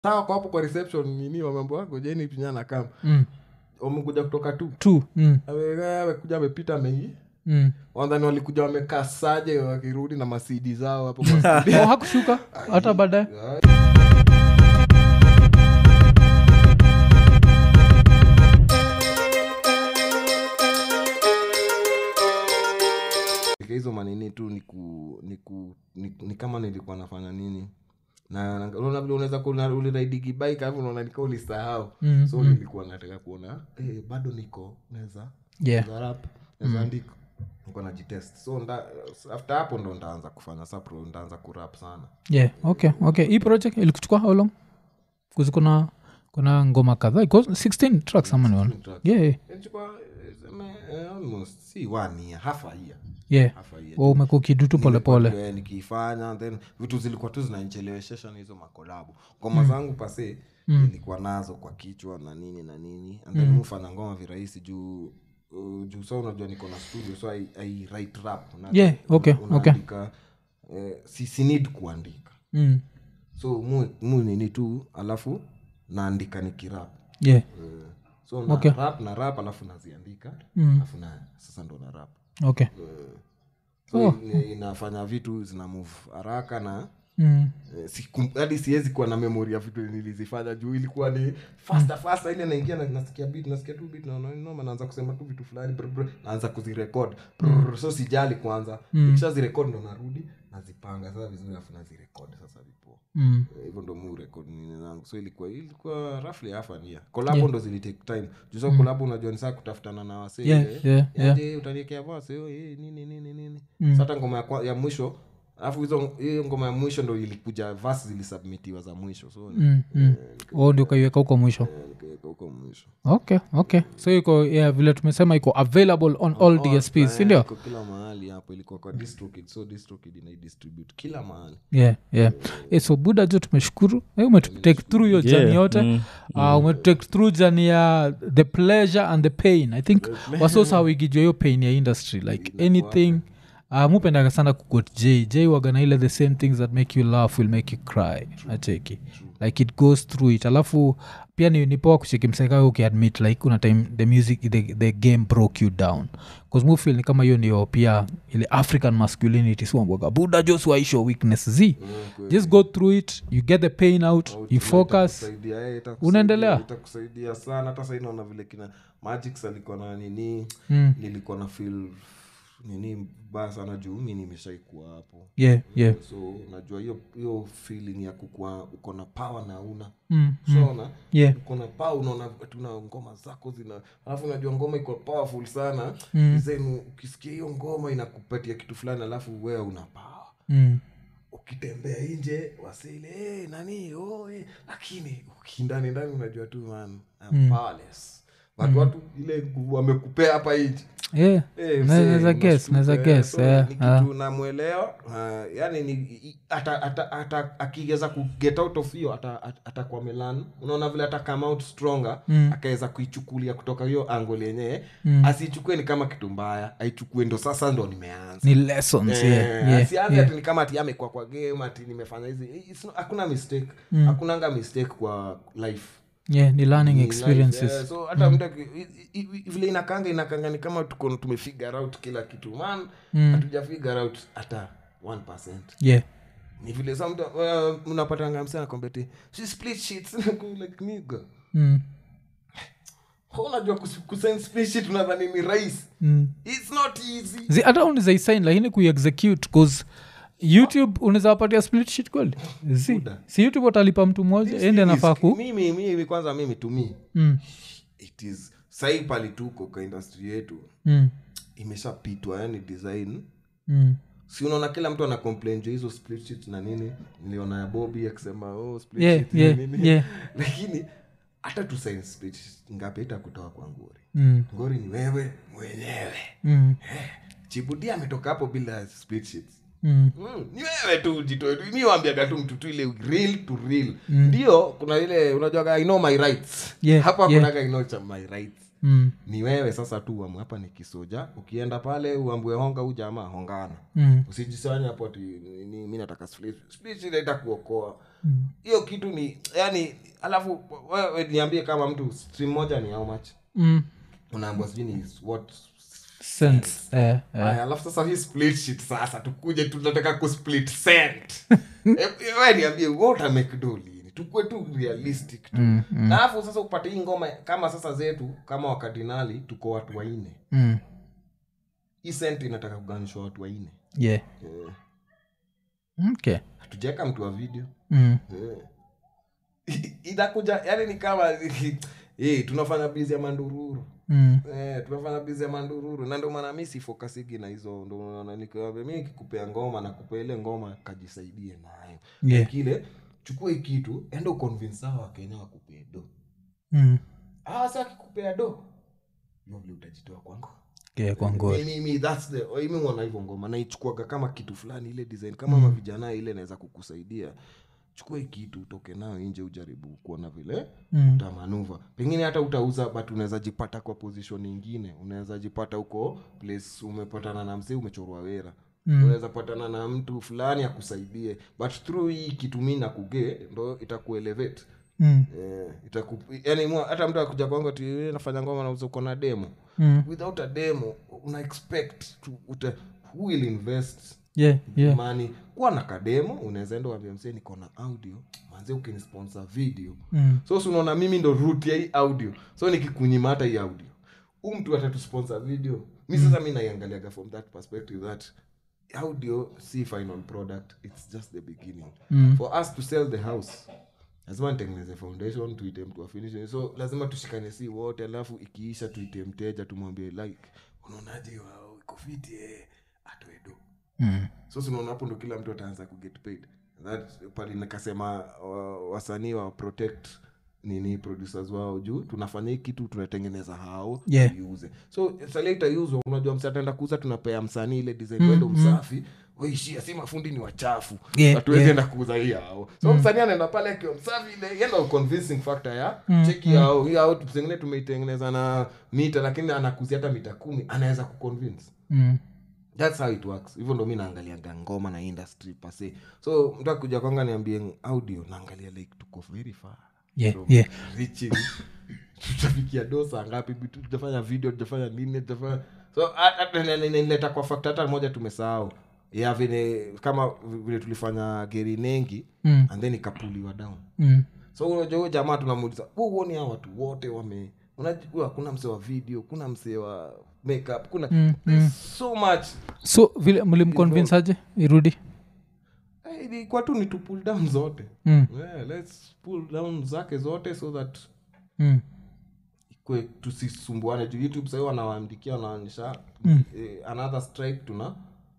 sawa kwa hapo kwa reception nini wamambo wako jeni pinyana kama mm. wamekuja kutoka tu tu mm. Ame- amekuja amepita mengi mm. wadhani walikuja wamekaa saje wakirudi na masidi zao hapo kwa CD. oh, hakushuka hata baadaye Katika hizo manini tu ni, ku, ni, ku, ni, ni kama nilikuwa nafanya nini na na- unaona vile unaweza kuona uliraidigi bike alafu unaona nika ulisahau Mm, so nilikuwa nataka kuona eh, bado niko naweza yeah naweza rap naweza andika niko najitest so nda, after hapo ndo ndaanza kufanya sapro ndaanza kurap sana yeah okay okay hii project ilikuchukua how long kuzi kuna kuna ngoma kadhaa iko 16 tracks ama niona tracks. yeah yeah, Ilichukua, eh, seme, eh, almost si one year half a year yeah. half a year Wa umekuwa ukidu tu polepole Nilikuwa, eh, nikiifanya then vitu zilikuwa tu zinanicheleweshesha na hizo makolabu ngoma zangu pase nilikuwa nazo kwa kichwa na nini na nini and then mufanya ngoma virahisi juu uh, juu sa unajua niko na studio so I, I write rap Una- Yeah, okay, una- okay. unaandika, eh, si, si need kuandika mm. so mu, mu nini tu alafu naandika nikirap yeah Eh, so na Okay. rap na rap alafu naziandika Mm. alafu na sasa ndo na rap okay so in- inafanya vitu zina move haraka na mm. eh, sikum- hadi siwezi kuwa na memori ya vitu nilizifanya juu ilikuwa ni fasta fasta ile naingia na nasikia beat nasikia tu beat naona noma naanza kusema tu vitu fulani brr, brr, naanza kuzirekod Brr, so sijali kwanza nikisha zirekod ndo narudi nazipanga sasa vizuri alafu nazirekod sasa vipo Mm. Eh, hivyo ndo mu record nini zangu so ilikuwa ilikuwa roughly half an year kolabo ndo zilitake time juu so kolabo unajua ni saa kutafutana na wasee Yeah, eh, yeah, yeah. aje utaniekea voice oh, eh, nini nini nini Sasa hata ngoma ya, kwa- ya mwisho alafu hizo hiyo ngoma ya mwisho ndo ilikuja vas zilisubmitiwa za mwisho so Mm. Mm. Oh, ndio ukaiweka huko mwisho eh, nikaweka huko mwisho okay okay so iko yeah, vile tumesema iko available on all dsps sindio iko kila mahali hapo ilikuwa kwa distrokid so distrokid inaidistribute kila mahali yeah, yeah. Eh, so buda jo tumeshukuru eh, umetutake through hiyo Yeah, jani yote mm, uh, umetutake through jani ya the pleasure and the pain i think wasosawigijwa hiyo pain ya industry like anything uh, mupendaga sana kugot j j wagana ile the same things that make you laugh will make you cry acheki like it goes through it alafu pia ni, ni poa kucheki mseka ukiadmit like kuna time the music the, the game broke you down bcause mufil ni kama hiyo ndio pia ile african masculinity siwambwaga buda jos waisho weakness z just go through it you get the pain out you focus Itakusaidia, eh, itakusaidia, Unaendelea? itakusaidia sana hata sai naona vile kina magix alikuwa na nini Mm. nilikuwa na feel nini baya sana juu mi nimeshaikuwa hapo yeah yeah so najua hiyo hiyo feeling ya kukua uko na power na una mm. shona yeah uko na power unaona tuna ngoma zako zina alafu unajua ngoma iko powerful sana Mm. Then ukisikia hiyo ngoma inakupatia kitu fulani alafu wewe una power mm. ukitembea nje wasile hey, nani oh, hey. lakini ukindani ndani unajua tu man I'm powerless watu watu ile nguvu wamekupea hapa nje yeah Eh, Naweza msee, guess, unashtuka, naweza eh, guess, so eh, ni ah. kitu namwelewa uh, yani ni i- ata- ata- ata- akiweza ku get out of hiyo ata- ata- atakuwa melan unaona vile ata come out stronger Mm. akaweza kuichukulia kutoka hiyo angle yenyewe Mm. asiichukue ni kama kitu mbaya aichukue ndo sasa ndo nimeanza ni lessons Eh, yeah, yeah, asianze yeah. ati ni kama ati amekuwa kwa game ati nimefanya hizi It's not- hakuna mistake hakunanga mistake kwa life yeah ni learning Ni experiences life, eh, so hata mtu aki- i- i- i- vile inakanga inakanga ni kama tuko tumefigure out kila kitu man hatuja figure out hata 1% yeah ni vile sa mtu uh, unapatanga msana kwambeti si split sheets like nigga mm. How unajua kus- kusign split sheet unadhani ni rahisi Mm. it's not easy Zi- hata unawezaisign lakini kuiexecute bcause youtube unaweza wapatia split sheet kweli Zi. si youtube watalipa mtu mmoja ende anafaa ku mimi mimi kwanza mimi tumi mm. it is sahii pali tuko kwa industry yetu Mm. imeshapitwa yani design Mm. si unaona kila mtu ana complain juu hizo split sheet na nini niliona ya bobi akisema oh, split Yeah, sheet yeah, nini yeah. lakini hata tu sign split sheet ngapi itakutoa kwa ngori Mm. ngori ni wewe mwenyewe Mm. chibudia ametoka hapo bila split sheets Mm. Mm, ni wewe tu jitoe tu mi wambiaga tu mtu tu ile real to real ndio kuna ile unajuaga i know my rights Yeah, hapa yeah. kunaga i know cha my rights mm, ni wewe sasa tu uamue hapa ni kisoja ukienda pale uambue honga huu jamaa hongana mm, usijisanya hapo ati ni- ni- mi nataka split split inaenda kuokoa mm. hiyo kitu ni yani alafu wewe niambie kama mtu stream moja ni how much Mm. unaambua sijui ni what sense eh, eh. Aya, alafu sasa hii split shit sasa tukuje tunataka kusplit cent Eh, we niambie what make do lini tukue tu realistic tu Mm, na alafu sasa upate hii ngoma kama sasa zetu kama wakardinali tuko watu waine mm. hii cent inataka kuganishwa watu waine yeah Eh, okay hatujaweka mtu wa video mm. Eh. itakuja yani ni kama eh, tunafanya bizi ya mandururu Mm. Eh, tunafanya bizi ya mandururu na ndio maana mi sifokasigi na hizo ndo unaona nikiwaambia mi nikikupea ngoma na kupea ile ngoma kajisaidie nayo Yeah. kile chukua hii kitu enda uconvince hawa wakenya wakupee do Mm. hawa sa akikupea do hiyo vile utajitoa kwangu Yeah, kwa ngori mimi that's the mimi mwana hivyo ngoma naichukuaga kama kitu fulani ile design kama mm. mavijana ile inaweza kukusaidia chukua hii kitu utoke nayo nje ujaribu kuona vile Mm. utamanuva pengine hata utauza but unaweza jipata kwa position ingine unaweza jipata huko place umepatana na msee umechorwa wera Mm. unaweza patana na mtu fulani akusaidie but through hii kitu mi nakugee ndo itakuelevate Mm. eh, itaku, yani mwa- hata mtu akuja kwangu ati "Eh, nafanya ngoma nauza uko na demo Mm. without a demo una expect to, uta, who will invest yeah yeah mani kuwa na kademo unaweza enda uambia msee niko na audio manze ukinisponsor video Mm. so si unaona mimi ndo root ya hii audio so nikikunyima hata hii audio huu mtu atatusponsor video mi sasa mi naiangaliaga from that perspective that audio si final product it's just the beginning Mm. for us to sell the house lazima nitengeneze foundation tuite mtu afinish so lazima tushikane si wote alafu ikiisha tuite mteja tumwambie like unaonaje wao iko fiti eh atoe do Mm. so sinaona hapo ndo kila mtu ataanza kuget paid that pali nikasema wa- wasanii wa protect nini producers wao juu tunafanya hii kitu tunatengeneza hao Yeah. tuiuze so salia itauzwa unajua msi ataenda kuuza tunapea msanii ile design wendo msafi waishia si mafundi ni wachafu Yeah, hatuwezi yeah. enda kuuza hii hao so msanii anaenda pale akiwa msafi ile yenda convincing factor ya cheki hao hii hao pengine tumeitengeneza na mita lakini anakuzia hata mita kumi anaweza kuconvince Mm. thats how it works hivyo ndo mi naangaliaga ngoma na industry pase so mtu akuja kwanga niambie audio naangalia like tuko very far yeah from yeah reaching tutafikia dosa ngapi bitu- tutafanya video tutafanya nini tutafanya so nileta kwa fakta hata moja tumesahau ya vile kama vile tulifanya geri nengi Mm. and then ikapuliwa down Mm. so unajua huyo jamaa tunamuuliza "Wewe huoni hao watu wote wame unajua kuna msee wa video kuna msee wa makeup kuna Mm, there's so much so vile mlimconvince aje irudi Eh, ilikuwa tu ni to pull down zote mm. yeah, let's pull down zake zote so that Mm. ikwe tusisumbuane juu youtube sahii wanawaandikia wanaonyesha Mm. eh, another strike tuna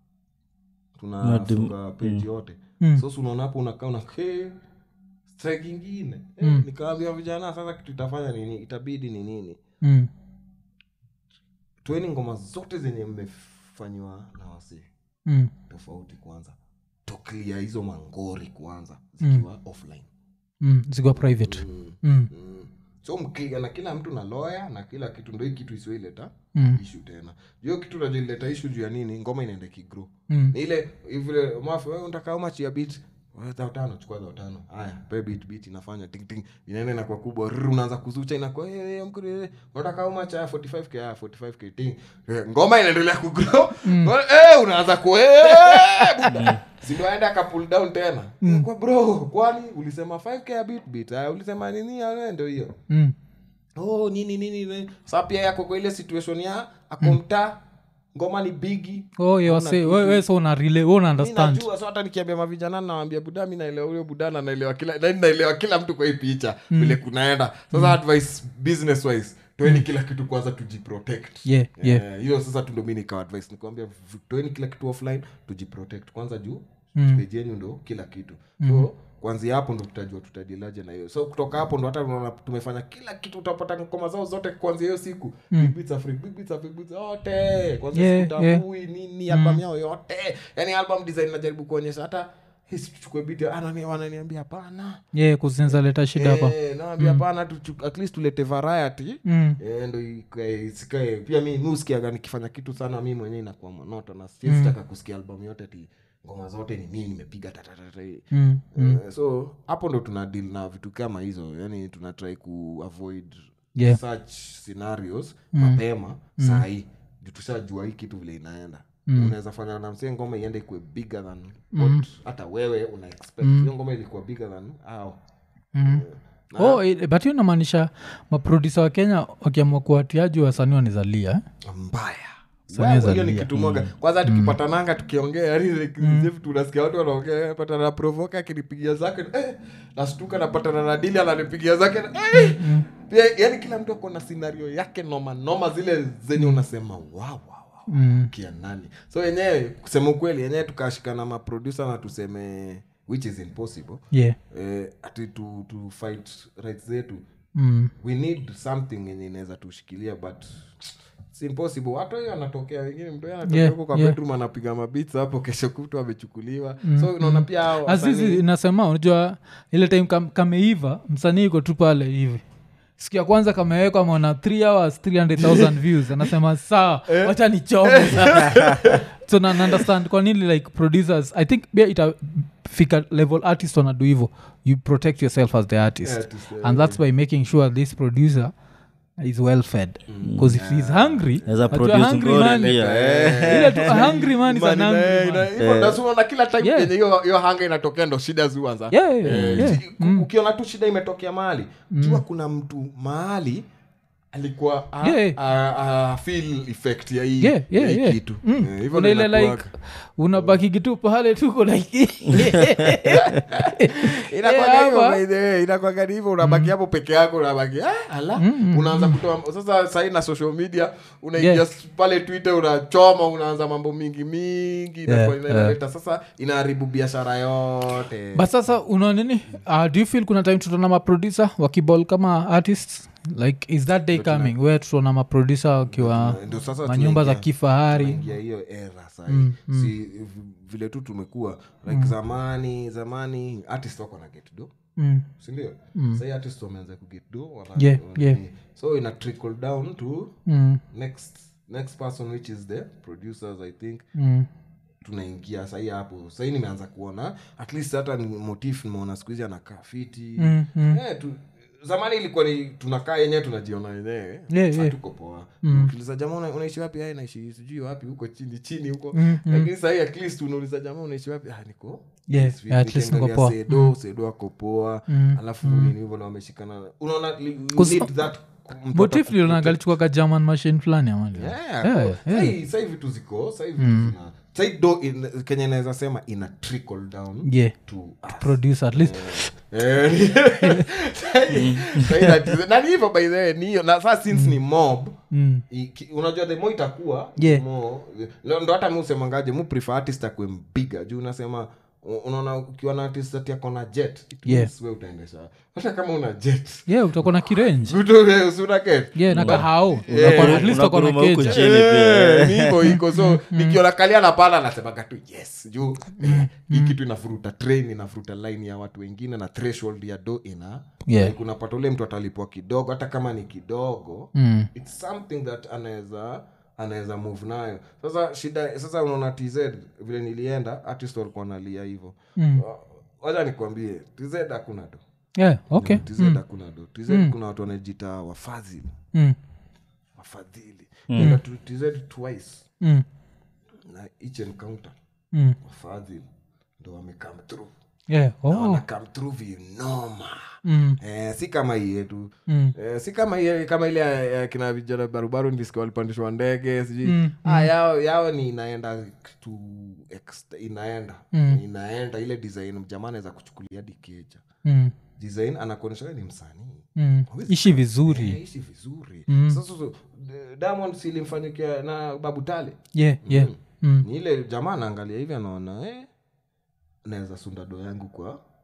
Na dim- tunafunga page yote Mm. so si unaona hapo unakaa una hey, strike ingine eh, nikaambia vijana sasa kitu itafanya nini itabidi ni nini Mm. tueni ngoma zote zenye mmefanyiwa na wasee Mm. tofauti kwanza toklia hizo mangori kwanza zikiwa offline Mm. zikuwa private mm. mm. Mm. so mkiga na kila mtu na lawyer na kila kitu ndo hii kitu isiyoileta Mm. ishu tena hiyo kitu najoileta ishu juu ya nini ngoma inaenda kigro Mm. ni ile vile mafu wewe unataka umachi ya bit dhao tano chukua dhao tano haya pe bit bit inafanya ting ting inaenda inakuwa kubwa rrr, unaanza kuzucha inakuwa eh, eh, mkuri, eh, unataka umachi haya 45k haya 45k ting Eh, ngoma inaendelea kugrow eh unaanza ku eh, buda sindo aenda aka pull down tena kwa bro kwani ulisema 5k ya bit bit haya ulisema nini haya ndio hiyo Mm. oh nini nini nini. sa pia yako kwa ile situation ya akomta ngoma ni bigi oh yeah, wase we, we so una relay we una mi understand najua so hata nikiambia mavijana nawambia buda mi naelewa huyo budana naelewa kila na naelewa kila mtu kwa hii picha vile kunaenda sasa advice business wise toeni kila kitu kwanza tujiprotect yeah yeah Eh, hiyo sasa tu ndo mi nikawa advice nikwambia v- toeni kila kitu offline tujiprotect kwanza juu Mm. page yenyu ndo kila kitu so kwanzia hapo ndo tutajua tutadilaje na hiyo so kutoka hapo ndo hata unaona tumefanya kila kitu utapata ngoma zao zote kwanzia hiyo siku Big Beats Africa, Big Beats Africa, Big Beats zote kwanzia Yeah, siku yeah. tabui nini album yao yote yani album design najaribu kuonyesha hata "Hey, si tuchukue biti Anani- wananiambia hapana yeah, kuzinza leta shida hapa Eh, nawambia hapana tuchu- at least tulete variety mm. Eh, ndo ikae- isikae pia mi mi husikiaga nikifanya kitu sana mi mwenyewe inakuwa monoto na siezitaka kusikia albamu yote ti ngoma zote ni mi nimepiga tatatata Mm. Eh, so hapo ndo tuna deal na vitu kama hizo yani tunatrai kuavoid Yeah. such scenarios mapema sahii juu tushajua hii kitu vile inaenda unaweza fanya na msee ngoma iende ikuwe bigger than what hata wewe una expect hiyo ngoma ilikuwa bigger than au oh, eh, but hiyo inamaanisha maprodusa wa kenya wakiamua kuwatiaji wasanii wanizalia eh? mbaya Sanya Wewe, za hiyo ni lia. kitu moja kwanza tukipatananga tukiongea yani like, hivi tunasikia watu wanaongea patana na provoka akinipigia zake eh, nastuka napatana na dili ananipigia zake eh, pia yani kila mtu ako na scenario yake noma noma zile zenye unasema wow, wow, wow. Mm. kia nani so yenyewe kusema ukweli yenyewe tukashikana maproducer na tuseme which is impossible yeah. eh, ati tu, tu fight rights zetu mm. we need something yenye inaweza tushikilia but it's impossible hata hiyo anatokea wengine mtu yeye anatokea Yeah, huko kwa yeah. bedroom anapiga mabits hapo kesho kutu amechukuliwa so unaona pia hao azizi wasanii- inasema unajua ile time kam, kameiva msanii iko tu pale hivi siku ya kwanza kamewekwa mona 3 hours 300000 views anasema saa wacha nichome so na na understand kwa nini like producers i think pia itafika level artist wanadu hivo you protect yourself as the artist Yeah, artist, yeah, and that's by making sure this producer is well fed because if he's hungry As a unajua producer hungry ngori man- pia. ile tu a hungry man is an Imani, hungry eh, man. ina- hivyo ndio si unaona kila time Yeah. yenye hiyo hiyo hanga inatokea ndo shida ziuanza Yeah, yeah, yeah, yeah. ukiona tu shida imetokea mahali jua kuna mtu mahali alikuwa a, Yeah. a, a feel effect ya hii Yeah, yeah, ya hii yeah. kitu Mm. Eh, hivyo Kuna ndio ile like inakuwaga. unabaki kitu pale tuko like Inakuwaga Eh, hivyo hapa. by the way, inakuwaga ni hivyo unabaki hapo peke yako unabaki ah, ala unaanza kutoa sasa sahii na social media unaingia Yeah. pale twitter unachoma unaanza mambo mingi mingi inakuwa Yeah, inaleta sasa inaharibu biashara yote but sasa unaona nini uh, do you feel kuna time tutaona maproducer wakibol kama artists like is that day coming where tutaona maproducer wakiwa Ndio sasa manyumba za tunaingia- kifahari tunaingia hiyo era sahii si vile tu tumekuwa like zamani zamani artist wako na get do mm. sindio sahii artist wameanza kuget do wana, Yeah, wana- yeah. so ina trickle down to Mm. next next person which is the producers i think Mm. tunaingia sahii hapo sahii nimeanza kuona at least hata ni motif nimeona siku hizi anakaa fiti Mm, mm. Eh, tu, zamani ilikuwa ni tunakaa yenyewe tunajiona wenyewe Yeah, yeah. hatuko poa ukiuliza jamaa una, unaishi wapi "Ah, naishi sijui wapi huko chini chini huko Mm, lakini sahii at least unauliza jamaa unaishi wapi ah, niko Yeah, Yes, yeah, at least niko nikiangalia poa. sedo sedo ako poa Mm, alafu nini hivyo na wameshikana unaona li- you Cause- need that mtu motif ataku- lilonagalichukua german machine fulani amali Yeah, Yeah, kwa- yeah. sahi- sahi vitu ziko sahi vitu zina sahi do in- kenye naweza sema ina trickle down yeah to us. producer at least Eh, sahi- sahi that- na ni hivyo by the way, ni hiyo na saa since ni mob mm. iki- unajua the more itakuwa Yeah. more- ndo ndo hata mi usemangaje mu prefer artist akwe mbiga juu unasema u- unaona ukiwa na artist ati ako na jet it Yeah. means we utaendesha hata kama una jet yeah utakuwa na kirenji Vitu- si una get yeah na kahao Yeah. Utakuwa- at least utakuwa na Unakuruma huku keja. chini pia. Eh, ni hivyo iko so nikiona kalia napanda nasemaga tu yes juu eh, hii kitu inafuruta train inafuruta line ya watu wengine na threshold ya do ina Yeah. like unapata ule mtu atalipwa kidogo hata kama ni kidogo Mm. its something that anaweza anaweza move nayo sasa shida sasa unaona tz vile nilienda artist walikuwa nalia hivyo Mm. wacha nikwambie tz hakuna do yeah okay tz hakuna do tz kuna watu wanajita wafadhili mm. wafadhili Nenda tu tz twice Mm. na each encounter Mm. wafadhili ndo wamecome through yeah Na oh wanacome through vinoma mm. eh, si kama hii yetu Mm. Eh, si kama ile kama ile ya- ya kina vijana barubaru ndisikia walipandishwa ndege sijui Mm, ah, yao, yao ni inaenda to ext- inaenda inaenda ile design jamaa anaweza kuchukulia dikeja Mm. design anakuonyesha wewe ni msanii Mm. ishi vizuri Eh, ishi vizuri Mm. sasa so, d- diamond silimfanyikia na babu tale yeah yeah mm. ni ile jamaa anaangalia hivi anaona eh, naweza sunda do yangu kwa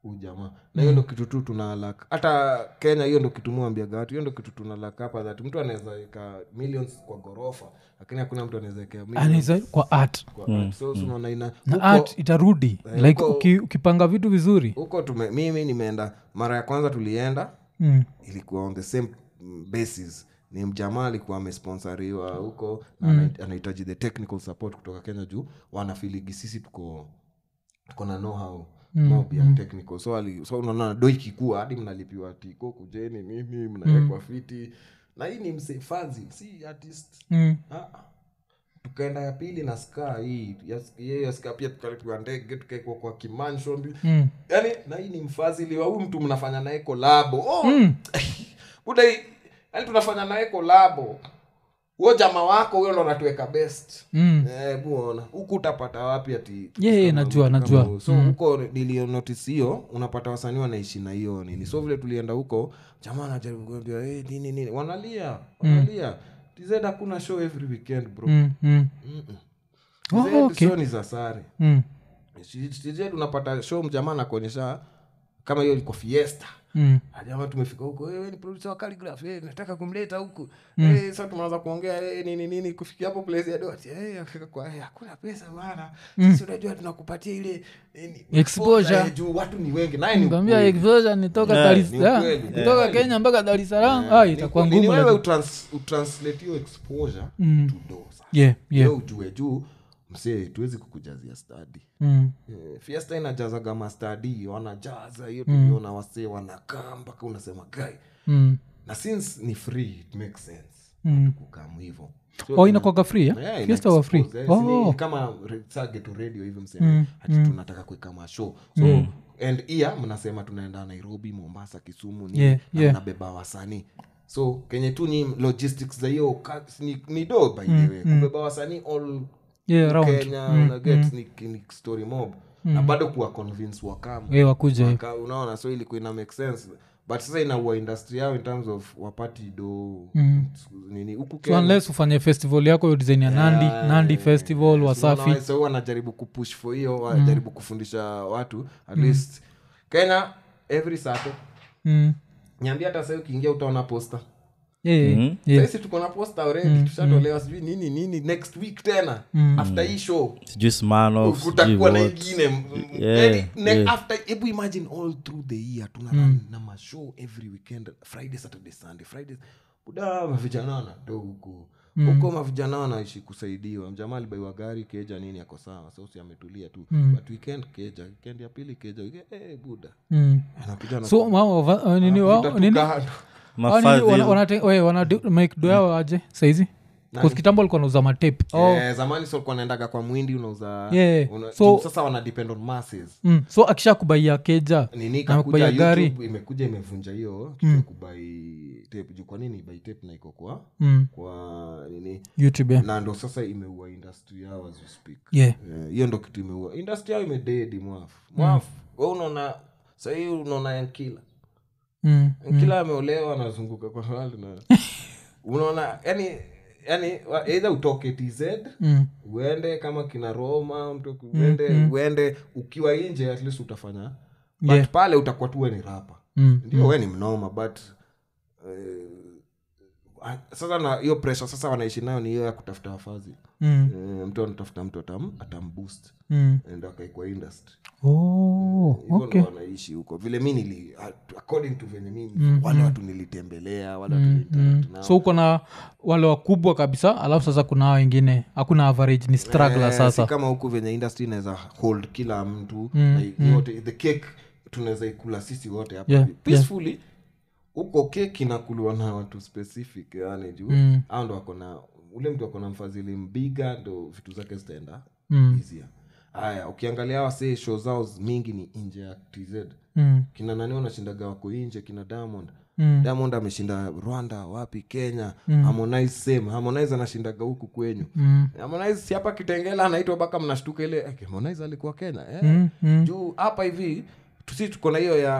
huu jamaa na hiyo ndo kitu tu tunalak hata kenya hiyo ndo kitu muambiaga watu hiyo ndo kitu tunalak hapa that mtu anaweza weka millions kwa ghorofa lakini hakuna mtu anaweza wekea millions anaweza kwa art kwa art. so so unaona ina na huko- art itarudi Eh, like huko- uki, ukipanga vitu vizuri huko tume mimi nimeenda mara ya kwanza tulienda mm. ilikuwa on the same mm, basis ni mjamaa alikuwa amesponsoriwa huko na ana- anahitaji the technical support kutoka kenya juu wanafiligi sisi tuko tuko na know-how mob ya technical so, ali, so unaona do ikikua hadi mnalipiwa tiko kujeni nini mnawekwa fiti na hii ni msefazi si artist Mm. Ah, tukaenda ya pili na ska hii ya- hiyo ya ska pia tukalipiwa ndege tukaekwa kwa kimanshon Mm. yani na hii ni mfadhili wa huyu mtu mnafanya naye kolabo oh, Mm. buda hii- yani tunafanya naye kolabo huo jama wako huyo ndo natuweka best Mm. Eh, buona huku utapata wapi ati Yeah, yeah, kama- najua, kama najua. huo. so huko nilionotis hiyo unapata wasanii wanaishi na hiyo nini so vile tulienda huko jamaa anajaribu kuambia hey, nini nini wanalia wanalia tz hakuna show every weekend bro Mm. Mm. Mm-mm. Oh, TZ okay. show ni za sare Mm. tz unapata show mjamaa anakuonyesha kama hiyo iko fiesta Mm. Ah, jamaa tumefika huko "Eh, wewe ni producer wa Calligraph eh, nataka kumleta huku Eh, sasa tumeanza kuongea eh, nini nini kufikia hapo place ya dot eh, akafika kwa eh, hakuna pesa bana sisi unajua tunakupatia ile eh, ni- Exposure. eh, juu watu ni wengi naye ni Nikwambia ukweli. exposure ni toka Yeah, Dar es- ni yeah, ukweli. kutoka Yeah. kenya mpaka dar es salaam ah, Ni itakuwa ukweli. Ni ngumu wewe lakini- utrans- utranslate hiyo exposure Mm. to do sasa yeah, yeah. Wewe ujue juu msee tuwezi kukujazia stadi Mm. Eh, fiesta inajazaga mastadi wanajaza hiyo tuliona wasee wanakaa mpaka unasema gai Mm. na since ni free it makes sense Mm. kukamu hivo oh inakwaga free eh? Yeah, ina fiesta wa free expose, eh, si ni oh. kama re- sage tu radio hivyo mseme hati tunataka kuweka mashow so and iya mnasema tunaenda nairobi mombasa kisumu nini, Yeah, na yeah. mnabeba wasanii so kenye tu ni logistics za hiyo ka- ni, ni do by the way kubeba wasanii all yeah, around kenya unaget ni, ni story mob na bado kuwa convince wakamu yeah, wakuja Waka- unaona so ilikuwa ina make sense but sasa inaua industry yao in terms of wapati do nini huku so Kenya- unless ufanye festival yako hiyo design ya nandi Yeah, nandi festival wasafi Unaona, so wanajaribu kupush for hiyo wanajaribu kufundisha watu at least kenya every sato mm. niambia hata sahii ukiingia utaona posta yeah, yeah, Mhm. yeah. saisi tuko na posta already tushatolewa sijui nini nini next week tena after hii show sijui Smirnoff, sijui kutakuwa na what. ingine m- m- Yeah, yani, ne- yeah. after hebu imagine all through the year tuna run na mashow every weekend friday saturday sunday friday buda mavijana wanado huku huko mavijana wanaishi kusaidiwa mjamaa alibaiwa gari keja nini ako sawa sausi ametulia tu but weekend keja weekend ya pili keja weekend, eh, buda Mm. anakuja na- so mama wava- uh, nini wao anakuta tu nini kando. Hao nini, Mafadhili. wana- wanate- we, wana do- make do yao aje saizi kitambo alikuwa nauza matape oh. Eh, zamani so alikuwa naendaga kwa mwindi unauza Yeah. una, So- juu sasa wana depend on masses mm. so akisha kubaia keja nini na kubaia kakuja gari YouTube imekuja imevunja hiyo kitu ya kubai tape juu kwa nini ibai tape na iko kwa mm. kwa nini youtube yeah. na ndo sasa imeua industry yao as we speak yeah. Eh, hiyo ndo kitu imeua industry yao imededi mwafu mwafu we unaona sahii unaona yankila Mm. yankila ameolewa anazunguka kwa world na unaona yani yani wa- either utoke tz Mm. uende kama kina roma mtu uende uende ukiwa nje at least utafanya but Yeah. pale utakuwa tu we ni rapa Mm. ndio we ni mnoma but eh, sasa na hiyo pressure sasa wanaishi nayo ni hiyo ya kutafuta wafazi Mm. Eh, mtu anatafuta mtu atam, atamboost Mm. endo akaikwa industry oh, hivyo okay. ndo wanaishi huko vile mi nili according to venye mimi wale watu nilitembelea wale watu niliinteract nao so uko na wale wakubwa kabisa alafu sasa kuna hao wengine hakuna average ni struggler Eh, sasa si kama huku venye industry inaweza hold kila mtu na yote the cake tunaweza ikula sisi wote hapa Yeah, peacefully huko cake inakuliwa na watu specific yani juu Mm. au ndo wako na ule mtu ako na mfadhili mbiga ndo vitu zake zitaenda Mm. easier haya ukiangalia wasee show zao mingi ni nje ya tz Mm. kina nani wanashindaga wako nje kina diamond Mm. diamond ameshinda rwanda wapi kenya harmonize same harmonize anashindaga huku kwenyu Mm. harmonize si hapa kitengela anaitwa mpaka mnashtuka ile eh, harmonize alikuwa kenya eh? Mm. Mm. juu hapa hivi tusi tuko na hiyo ya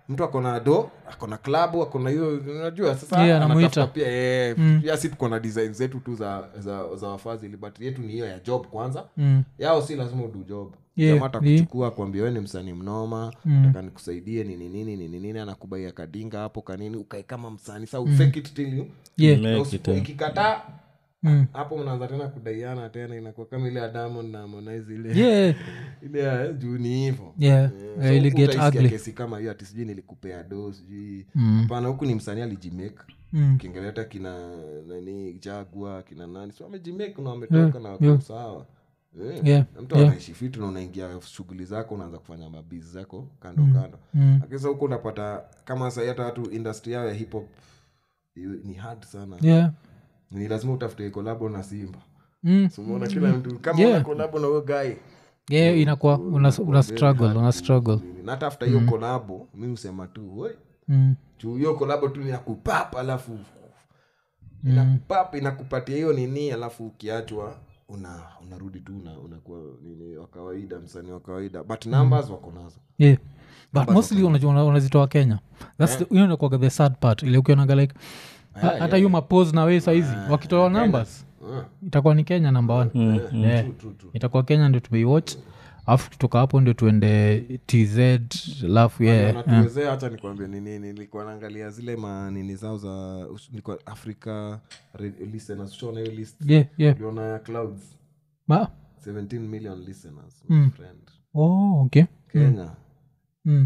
mtu akona do akona klabu akona hiyo unajua sasa Yeah, anatafuta anamuita. pia eh, pia si tuko na design zetu tu za, za, za wafadhili but yetu ni hiyo ya job kwanza Mm. yao si lazima udu job Yeah, Jamaa atakuchukua kuambia we ni msanii mnoma taka nikusaidie nini nini nini nini anakubaia kadinga hapo kanini ukae kama msanii sa ufake it till you Yeah. Make na it, usipo- eh. ikikataa Mm. hapo mnaanza tena kudaiana tena inakuwa kama ile ya diamond na harmonize ile Yeah. ile ya juu ni hivo Yeah. So Yeah, ili huku get utaisikia ugly. kesi kama hiyo ati sijui nilikupea do sijui Mm. hapana huku ni msanii alijimake Mm. kingeleta kina nani jagwa kina nani so amejimake na wametoka na wako yeah. sawa Eh, Yeah, na mtu anaishi fitu na unaingia shughuli zako unaanza kufanya mabizi zako kando kando Mm. lakini sasa huku unapata kama sahii hata watu industry yao ya hip hop iwe- ni hard sana Yeah. ni lazima utafute kolabo na simba Mm. so umeona kila mtu kama Yeah. una kolabo na huyo guy Yeah, inakuwa una, una struggle una struggle na hata after hiyo kolabo mi husema tu "Oi, mm. juu hiyo kolabo tu inakupap alafu inakupap inakupatia hiyo nini alafu ukiachwa una unarudi tu una, unakuwa nini wa kawaida msanii wa kawaida but numbers wako nazo yeah but mostly unajua una- unazitoa kenya thats the- hiyo inakuwaga the sad part ile ukionaga like ha- hata hiyo mapose na wee saizi wakitoa numbers Ah, itakuwa ni kenya number one Yeah. true, true, true. itakuwa kenya ndio tumeiwatch alafu kutoka hapo ndio tuende tz alafu yeah. natuwezea hacha nikwambia ni nini nilikuwa naangalia zile manini zao za us- nilikuwa africa re- listeners ushaona hiyo list yeah, yeah. uliona ya clouds Ma? 17 million listeners my friend Oh, okay kenya mm.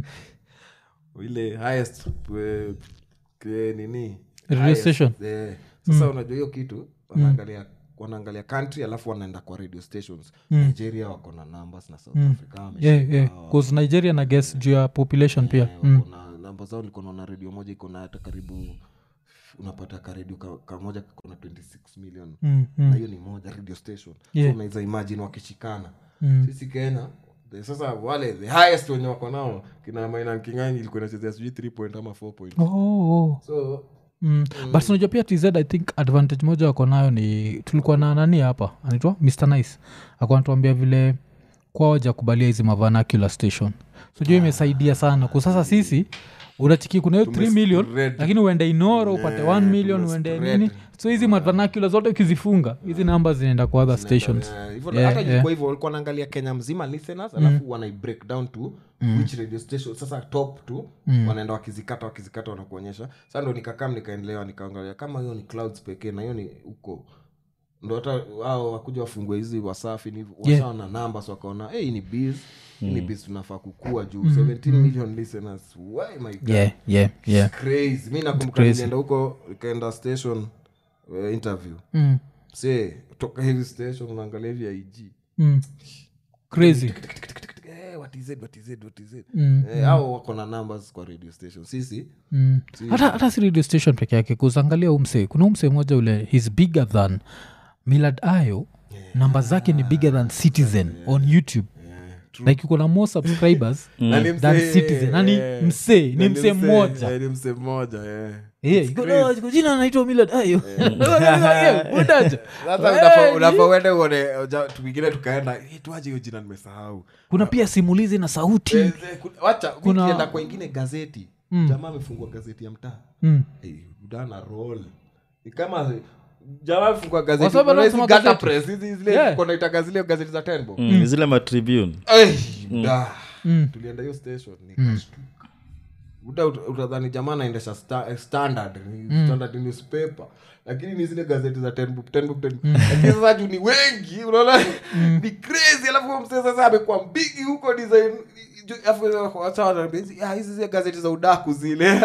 ile highest eh, ke- nini Radio highest, station. eh. sasa unajua hiyo kitu wanaangalia wanaangalia country alafu wanaenda kwa radio stations nigeria wako na numbers na south africa wameshika. yeah, yeah. 'Cause nigeria na guess juu ya population pia Eh, wako na namba zao nilikuwa naona redio moja iko na hata karibu unapata karedio ka- kamoja kako na 26 million mm. Mm. na hiyo ni moja radio station Yeah. so unaweza imagine wakishikana Mm. sisi kenya the- sasa wale the highest wenye wako nao kina mainan kingani ilikuwa inachezea sijui 3 point ama 4 point Oh, oh. so Mm. but unajua pia tz i think advantage moja wako nayo ni tulikuwa na nani hapa anaitwa mr nice akuwa anatuambia vile kwao jakubalia hizi mavanacular station so juu imesaidia sana kwa sasa sisi unachiki kuna hiyo 3 million Tumespread. lakini uende inoro upate 1 million uende tumespread. nini so hizi mavanacular zote ukizifunga hizi namba zinaenda kwa other stations Eh, hivyo Yeah, hata yeah. ilikuwa hivyo walikuwa naangalia kenya mzima listeners alafu wanai break down to which radio station sasa top tu wanaenda wakizikata wakizikata wanakuonyesha sa ndo nikakam nikaendelewa nikaangalia kama hiyo ni clouds pekee na hiyo ni huko ndo hata wao wakuja wafungue hizi wasafi ni washaona numbers wakaona hey, hii ni biz hii ni biz tunafaa kukua juu 17 million listeners why my God yeah, yeah, yeah. crazy mi nakumbuka nilienda huko ikaenda station uh, interview Mm. se toka hivi station unaangalia hivi ig Mm. crazy Eh, what is it, what is it, what is it? Mm. Eh, hao wako na numbers kwa radio station sisi Mm. hata hata si radio station peke yake kuzangalia umse kuna umse moja ule hes bigger than milad ayo namba zake ni bigger than citizen on youtube like uko na more subscribers Na ni than msee, citizen nani eh. msee Na ni msee mmoja eh, ni msee mmoja eh. Yeah, iko na- iko jina anaitwa milad ayo Budaja. sasa Eh, unafaa- unafaa uende uone uja- tuingine tukaenda "Eh, tuaje hiyo jina nimesahau kuna pia simulizi na sauti Eh, eh, ku- wacha Kuna- kuna kwa ingine gazeti jamaa amefungua gazeti ya mtaa Mm. Eh, udana roll ni kama jamaa amefungua gazeti Kwa sababu unaona hizi anasoma gutter gazeti. press, hizi zile Yeah. konaitaga zile gazeti za tenbo Mm, zile matribune Eh, da. tulienda hiyo station nikashtuka uta ut- utadhani jamaa anaendesha sta, eh, standard ni standard newspaper lakini ni zile gazeti za ten book, ten book, ten book. lakini sasa juu ni wengi unaona ni crazy alafu huyo mzee sasa amekuwa mbigi huko design ju- alafu wacha wanaambia hizi ah, hizi zile gazeti za udaku zile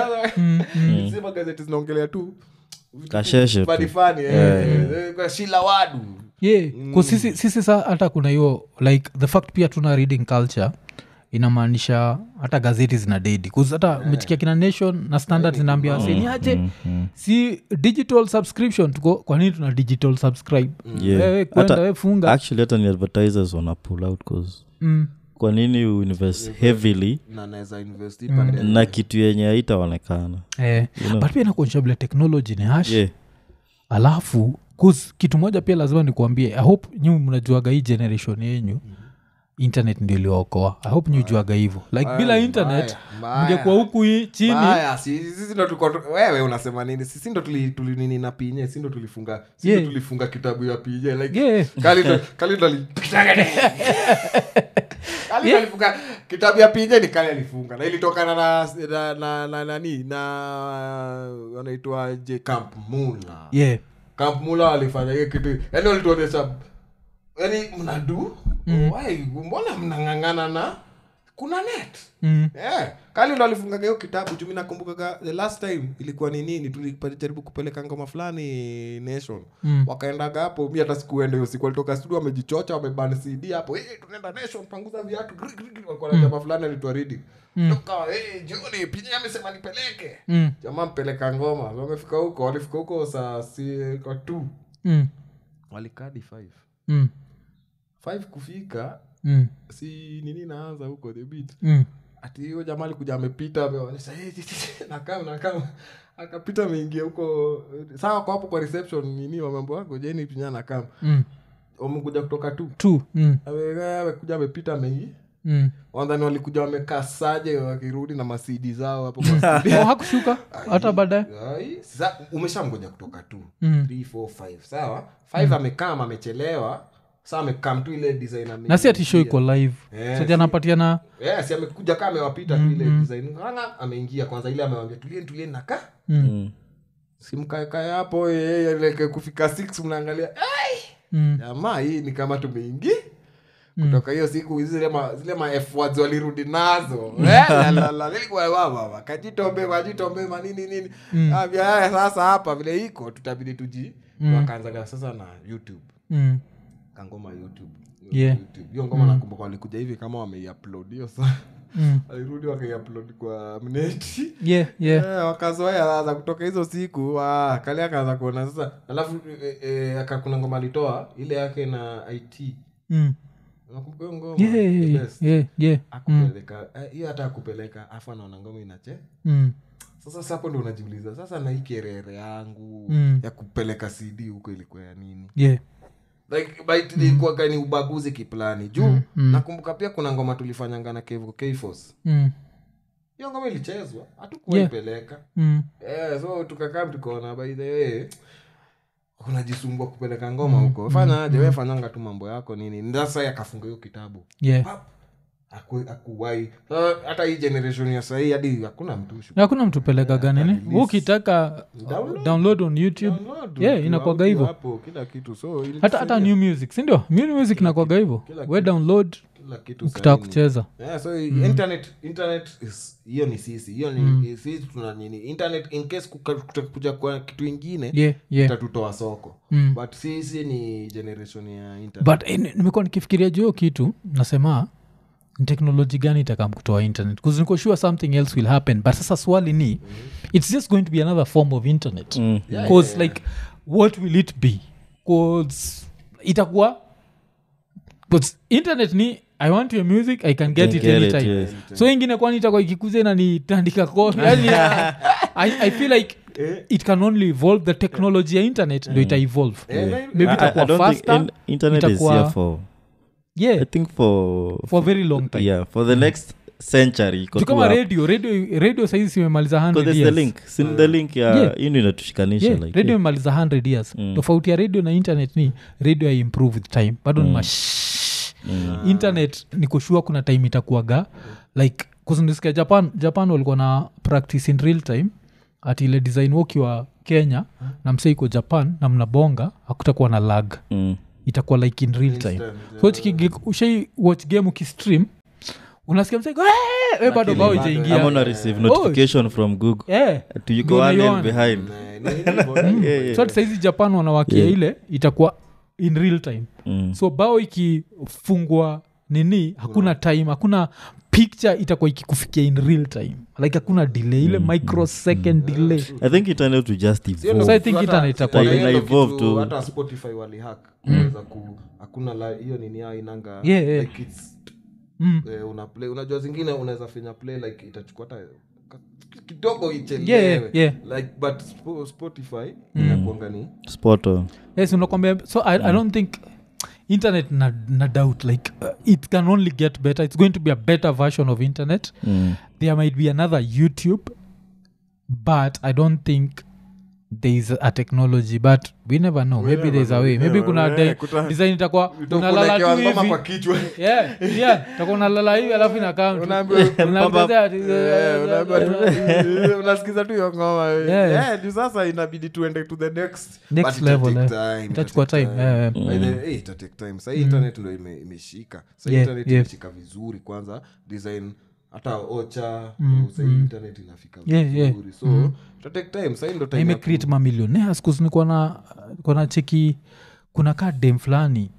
sema gazeti zinaongelea tu vitu Kasheshe tu. fani fani eh, eh, kwa shila wadu yeah mm. sisi, sisi sa hata kuna hiyo like the fact pia tuna reading culture inamaanisha hata gazeti zina dedi bcause hata umechikia kina nation na standard zinaambia waseni aje si digital subscription tuko kwa nini tuna digital subscribe Yeah. wewe kwenda Hata- we funga actually hata ni advertisers wana pull out cause mm. kwa nini uinvest heavily na naweza invest hii pande na kitu yenye haitaonekana eh. know. but pia inakuonyesha vile technology ni hash yeah. alafu 'cause kitu moja pia lazima nikuambie i hope nyi mnajuaga hii generation yenyu internet ndio iliokoa i hope nyujuaga hivo like bila Mbaya, internet mbaya. mngekuwa huku hii chini Mbaya, si- sisi ndo tulikuwa tu- wewe unasema nini sisi ndo tuli, tuli nini na pinye si ndo tulifunga si Yeah. ndo tulifunga kitabu ya pinye like Yeah. Kali ndo- Kali ndo ali- Kali ndo alifunga kitabu ya pinye ni kali alifunga na ilitokana na na na na nani na wanaitwa je camp mula yeah camp mula walifanya hiyo kitu yani walituonyesha yani mnadu Why? mbona mnang'ang'ana na kuna net mm. yeah. kali ndo alifungaga hiyo kitabu jumi nakumbukaga the last time ilikuwa ni nini tulijaribu kupeleka ngoma fulani nation Mm. wakaendaga hapo mi hata sikuenda hiyo siku walitoka studio wamejichocha wamebani cd hapo hey, tunaenda nation panguza viatu gri, gri, gri. walikuwa na jamaa fulani alitwa reading toka hey, jioni pinye amesema nipeleke Mm. jamaa mpeleka ngoma wamefika huko walifika huko saa si kwa t Mm. walikadi five Mm. five kufika Mm. si nini naanza huko the beat Mm. ati hiyo jamaa alikuja amepita ameonyesha "Hey, nakam nakam akapita ameingia huko sawa kwa hapo kwa reception nini wamambo wako jeni pinya nakam Mm. wamekuja kutoka tu Two. Mm. Ame- amekuja amepita ameingi Mm. wandhani walikuja wamekaa saje wakirudi na masidi zao hapo kwa CD. Oh, hakushuka hata baadaye Ai, sasa umeshamgoja kutoka tu Mm. 3 4 5 sawa 5 amekam amechelewa saa amekam tu ile design ame- na si ati show iko live Eh, soja anapatiana yes amekuja kaa amewapita tu ile design Ng'ang'a, ameingia kwanza ile amewambia tulieni tulieni naka Mm. simkaekae hapo eh, eh, like kufika six mnaangalia "Ai, mm. jamaa hii ni kama tumeingi kutoka hiyo siku zile ma, zile ma F words walirudi nazo Eh, la, la, la, nilikuwa baba kajitombe kajitombe manini nini Ah, vya haya sasa hapa vile iko tutabidi tuji wakaanzaga sasa na youtube Mm. kangoma youtube Yeah. YouTube. hiyo ngoma nakumbuka walikuja hivi kama wameiupload hiyo sa Mm. walirudi wakaiupload kwa mneti yeah yeah Eh, wakazoea sasa kutoka hizo siku ah, kali akaanza kuona sasa alafu eh, eh, aka- kuna ngoma alitoa ile yake na it Mm. nakumbuka hiyo ngoma yeah The yeah best. yeah yeah akupeleka eh, hiyo hata akupeleka afu anaona ngoma inache Mm. sasa sapo ndo unajiuliza sasa na hii kerere yangu Mm. ya kupeleka cd huko ilikuwa ya nini yeah like but ilikuwaga ni ubaguzi kiplani juu nakumbuka pia kuna ngoma tulifanyanga na kevo kfos Mm. hiyo ngoma ilichezwa hatukuwaipeleka Mm. yeah, so tukakaa tukaona by the way unajisumbua kupeleka ngoma huko fanya aje we fanyanga tu mambo yako nini sasa yakafunga hiyo kitabu yeah Pap! Aku- akuwai Sasa hata hii generation ya sahii hadi hakuna mtushu Na hakuna mtu pelekaga nini ukitaka Download. download on youtube Download yeah tu, inakwaga audio hivyo hapo kila kitu so ili- hata hata new music sindio new music inakwaga hivyo kila we download kila kitu ukitaka sahii ni- kucheza yeah, so internet internet is hiyo ni sisi hiyo ni sisi tuna nini internet in case kuka- kutakuja kwa kitu ingine yeah yeah itatutoa soko Mm. but sisi ni generation ya internet but eh, ni- nimekuwa nikifikiria juu hiyo kitu nasema ni teknoloji gani itakam kutoa internet bcause niko sure something else will happen but sasa swali ni it's just going to be another form of internet Mm. bcause like what will it be bcause itakuwa bcause internet ni i want your music i can get Can it get it, anytime yes. so ingine kwani itakuwa ikikuza inanitandika ko yani I, i feel like it can only evolve the technology ya internet ndo ita evolve Eh, maybe I- I- I itakuwa don't think faster in- internet is itakuwa- here for yeah i think for for a very long time yeah for the next century iko Juu tu kama hapo. radio radio radio saizi simemaliza 100 Because there's the years link sin the link ya Yeah. hii ndio inatushikanisha yeah, like radio yeah. imemaliza 100 years Mm. tofauti ya radio na internet ni radio ya improve with time bado ni mash internet ni kushua kuna time itakuaga like kuzindisikia japan japan walikuwa na practice in real time ati ile design wakiwa kenya na msee iko japan na mnabonga hakutakuwa na lag Mm. itakuwa like in real time Instant, so chiki- ushai watch game ukistream unasikia msee "Eh!" we bado Lakini bao bado- ijaingia ama una receive notification from google Eh. to you Ndio go one lane unaiona. behind Eh, ni hivyo. yeah, yeah. so ati saizi japan wanawakia Yeah. ile itakuwa in real time Mm. so bao ikifungwa nini hakuna time hakuna picture itakuwa ikikufikia in real time like hakuna delay ile microsecond delay i think internet will just Sio evolve So I think hata- internet itakuwa hata ina hiyo evolve kitu, tu. hata spotify walihack unaweza ku hakuna la- hiyo nini yao inanga Yeah, yeah. like it's, Mm. eh, una play unajua zingine unaweza finya play like itachukua hata ka- kidogo ichelewe Yeah, yeah, yeah. like but Spo- spotify inakuanga ni spot on yes unakwambia so I, i don't think internet na, na doubt like uh, it can only get better it's going to be a better version of internet Mm. there might be another youtube but i don't think there is a technology but we never know We maybe never there's a know. way maybe Yeah, kuna yeah, de- kuta- design itakuwa unalala Utakulekewa tu ngoma hivi kwa kichwa yeah, yeah, utakuwa unalala hivi alafu inakaa mtu. Unaambiwa- Unaongezea ati- Eh, unaambiwa tu- unasikiza tu hiyo ngoma Yeah. Eh, juu sasa inabidi tuende to the next Next But level, itatake eh. time, Itachukua itatake time, eh, By the- eh, itatake time sahii internet ndo ime- imeshika sahii Yeah, internet yeah. imeshika vizuri kwanza design hata ocha Mm, sahii mm. internet inafika Yeah, yeah. vizuri so Mm. itatake time sahii ndo Na time ya ku- imecreate mamillionaires kus nikuwa na nikuwa na cheki kuna ka dem fulani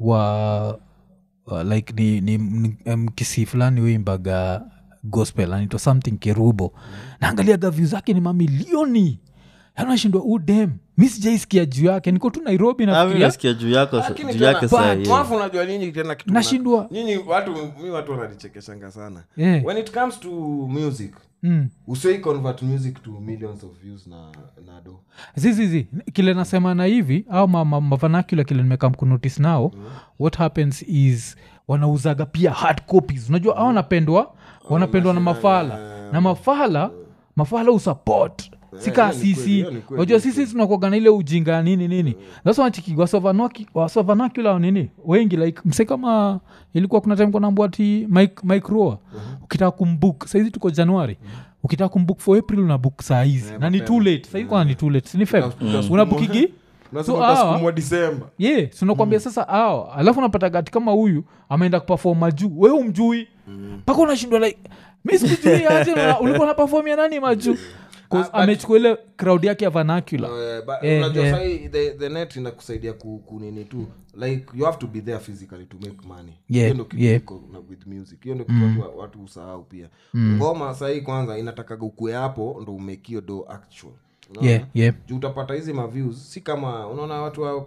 wa uh, like ni, ni, ni mkisi fulani uimbaga gospel anaitwa something kerubo naangaliaga vyu zake ni mamilioni anashindwa u dem mi sijaisikia juu yake niko tu nairobi Ah, mi nafikiria nasikia juu yako Lakini juu tena- yake saa But, hii. alafu unajua nyinyi tena kitu mna- Nashindwa. nyinyi watu mi watu wananichekeshanga sana Yeah. when it comes to music mm. usei convert music to millions of views na, na do zizizi kile nasema na hivi au mavanakula kile nimeka mkunotis nao what happens is wanauzaga pia hard copies unajua au wanapendwa wanapendwa na mafala na mafala mafala usupport sikaa hiyo ni kweli, sisi hiyo ni kweli, unajua hiyo ni sisi tunakuaga na ile ujinga ya nini nini sasa wanachiki wasavanakula nini wengi like mse kama ilikuwa kuna time kunambua ti mike, mike roa ukitaka kumbook saizi tuko januari ukitaka kumbook for april una book saa hizi na ni too late saizi kwana ni too late sini feb Mm. unabukigi Unasema So, hawa- utasukumwa disemba ye sinakwambia sasa ao alafu unapata gati kama huyu ameenda kupafom majuu we umjui mpaka unashindwa like mi sikujui aje na- ulikuwa na pafom ya nani majuu 'Cause Ah, but- amechukua ile crowd yake ya vanacula Eh, but Eh, unajua eh. sahi the, the net inakusaidia ku, kunini tu like you have to be there physically to make money Yeah, hiyo ndo kitu yeah. iko na with music hiyo ndo kitu watu, watu usahau pia ngoma sahii kwanza inatakaga ukue hapo ndo umekio do actual Unaona? yeah, yeah. juu utapata hizi maviews si kama unaona watu wa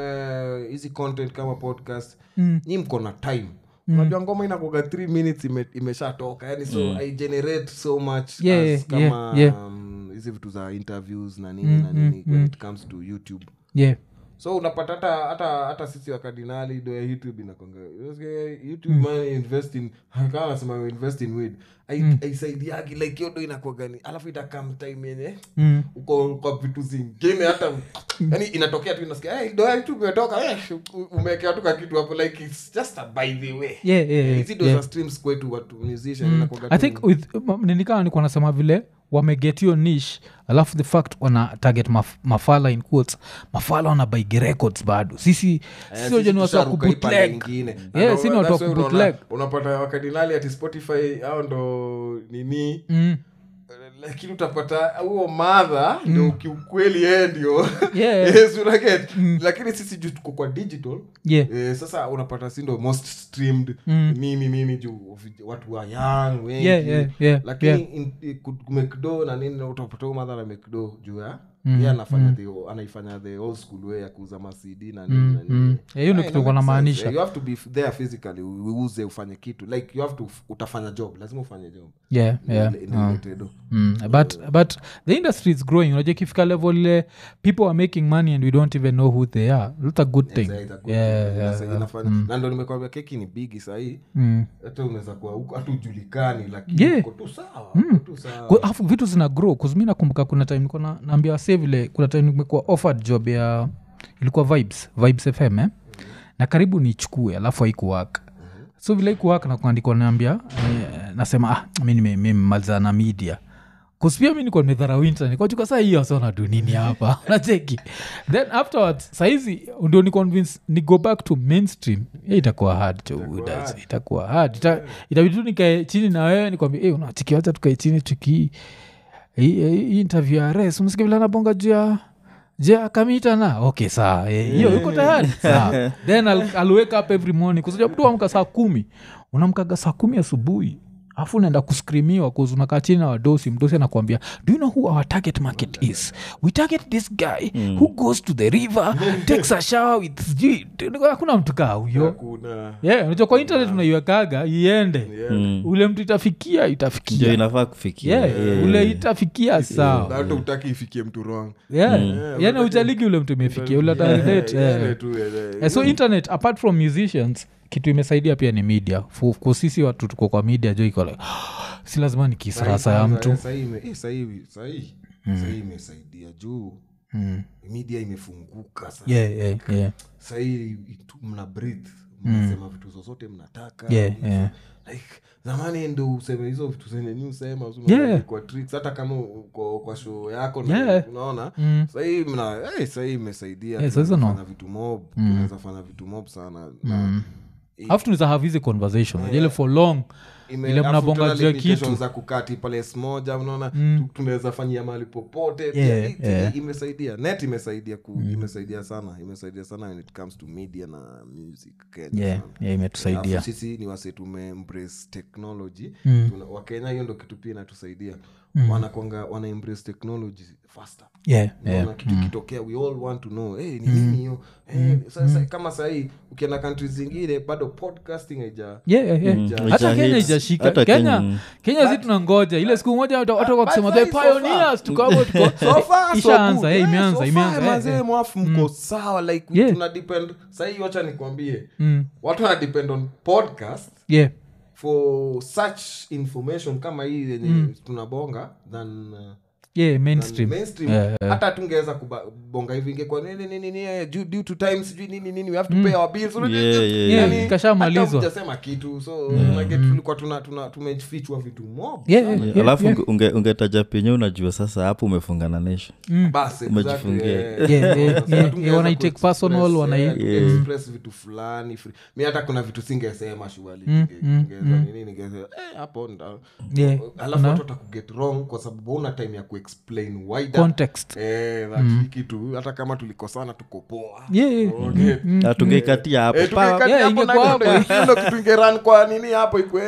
eh, hizi content kama podcast Mm. nyi mko na time unajua ngoma inakuga th minutes ime, imeshatoka yani so i generate so much Yeah, as yeah, kama yeah. um, hizi vitu za interviews na nini na nini when it comes to youtube yeah. so unapata hata hata hata sisi wakardinali do ya youtube inakonga youtube man invest in kama nasema invest in weed Ai- aisaidiagi like hiyo do inakwagani alafu itakam time yenye Mm. uko kwa vitu zingine hata yani inatokea tu inasikia hey, do ya youtube imetoka eh, umewekea tu kakitu hapo like it's just a by the way Yeah, yeah, yeah, hizi do yeah. za streams kwetu watu musician inakuwaga i tu- think with ninikana nikuwa nasema vile wameget hiyo nish alafu the fact wana target maf, mafala in quotes mafala wanabaigi records bado sisi Eh, sisi wajua ni watu wa tusharuka hii pande kubutleg ingine. Yeah, Na si ni ndo- watu wa that's why unaona- kubootleg. unapata wakadinali ati spotify au ndo nini mm. lakini utapata huo madha ndo kiukweli yeye ndio Yeah. Yes, unaget lakini sisi juu tuko kwa digital yeah. eh, sasa unapata si ndo most streamed Mm. nini nini juu vij- watu wa young wengi Yeah, yeah, yeah, lakini yeah. in- i- ku- kumekdo na nini utapata huo madha na mekdo juu ya ye anafanya the anaifanya the old school way ya kuuza masidi na nini na nini mm. Yeah, hiyo ndio Ah, kitu ina kwa make namaanisha. sense. Eh, you have to be f- there physically u- uuze ufanye kitu like you have to utafanya job lazima ufanye job yeah, yeah. Ile- ile related. Mm, but but the industry is growing unajua ikifika level ile people are making money and we don't even know who they are that's a good thing It's a good yeah, thing. yeah, Inasa- yeah. inafanya- na ndo nimekwambia keki ni bigi sahii Mm. hata unaweza kuwa huko hata ujulikani lakini Yeah. uko tu sawa uko tu sawa. Kwa- alafu vitu zina grow kuzmi nakumbuka kuna time nilikuwa na, naambia wase vile kuna time nimekuwa offered job ya ilikuwa vibes vibes fm eh? na karibu nichukue alafu haikuwak so vile haikuwak nakuandikwa naambia eh, nasema ah, mi nime- nimemaliza na media kuspia mi nikuwa nimedharau internet kwachuka saa hiyo sona du nini hapa nacheki then afterwards saizi ndio ni convince ni go back to mainstream yeah, itakuwa hard jo Udas, itakuwa hard Ita, itabidi tu nikae chini na wewe nikwambia hey, unachiki wacha tukae chini tuki hii hii interview ya res unasikia vile anabonga juu ya je akamita na okay saa eh, hiyo yuko tayari saa then I'll, I'll wake up every morning kusaja mtu amka saa kumi unamkaga saa kumi asubuhi afu unaenda kuskrimiwa unakaa chini na wadosi mdosi anakuambia do you know who our target market is we target this guy who goes to the river takes a shower with sijui- hakuna mtu kaa huyo hakuna yeah, unajua kwa internet unaiwekaga iende Mm. ule mtu itafikia ndio itafikia inafaa kufikia yeah, Yeah. ule itafikia sawa Na hata utaki ifikie mtu wrong yeah. Yeah, yani ujaligi ule mtu imefikia ule atarelate Yeah, yeah. yeah, tu, yeah, yeah. Eh, so internet apart from musicians kitu imesaidia pia ni media Fu- kwa sisi watu tuko kwa media jo iko like si lazima ni kisarasa ya mtu Sahii ime- eh, sahii- sahii sahii imesaidia juu Mm. media imefunguka sa yeah, yeah, yeah. sahii itu- mna breathe mnasema vitu zozote mnataka Yeah, yeah. like zamani ndo useme hizo vitu zenye ni usema Yeah. kwa tricks hata kama uko kwa show yako Yeah. na unaona Mm. sahii mna eh, sahii imesaidia Yeah, sasa tunaweza no. fanya vitu mob tunaweza fanya vitu mob sana na alafu tunaweza have hizi conversation yeah. ile for long ime- ile alafu mnabonga tuna juu ya limitations kitu. za kukati pales moja unaona tu- tunaweza fanyia mahali popote Yeah, Pia hii- yeah. hii imesaidia net imesaidia ku, imesaidia sana imesaidia sana when it comes to media na music kenya yeah, sana. yeah, imetusaidia Alafu sisi ni wase tume embrace technology Mm. Tuna- wakenya hiyo ndo kitu pia inatusaidia wanakwanga wana embrace technology faster yeah, yeah. Unaona kitu kitokea we all want to know hey, ni nini hiyo hey, sasa kama sahii ukienda kantri zingine bado podcasting haija Yeah, yeah, yeah. Mm. hata Haija kenya hits. ijashika Hata kenya Kenya- kenya zi tunangoja ile siku moja watu watu wakisema but the so far- pioneers tuko hapo tuko So far, so ishaanza good. eh, Eh, imeanza so imeanza far, eh, mazee, eh. mwafu mko sawa like Yeah. tuna depend sahii wacha nikwambie Mm. watu wana depend on podcast yeah for such information kama hii yenye tunabonga than uh, yeah than mainstream mainstream Yeah, hata tungeweza kubonga hivi ingekuwa nini nini nini eh, due, due to time sijui nini nini we have to pay our bills Yeah, yeah, yeah. Yani, Kashamalizwa. hata hujasema kitu so like, tulikuwa tuna, tuna, tumefichwa vitu mob Yeah, sana. yeah. alafu unge- unge- ungetaja penye unajua sasa hapo umefungana nation Basi, Umejifungia. exactly, Yeah, yeah, Sasa yeah, tungeweza yeah, wanaitake kuexpress, personal, wanai- eh, kuexpress vitu fulani free. mi hata kuna vitu singesema shuali ningeza nini ningeza eh, hapo nda Yeah, alafu na- watu watakuget wrong kwa sababu una time ya kuexplain wider context eh, that hii kitu hata kama tulikosana tuko poa Yeah, yeah. Okay. Na tungeikatia hapo Eh, Pa- tungekati yeah, hapo ingekuwa na hapo. hiyo ndo- hiyo ndo kitu ingeran kwa nini hapo ikwe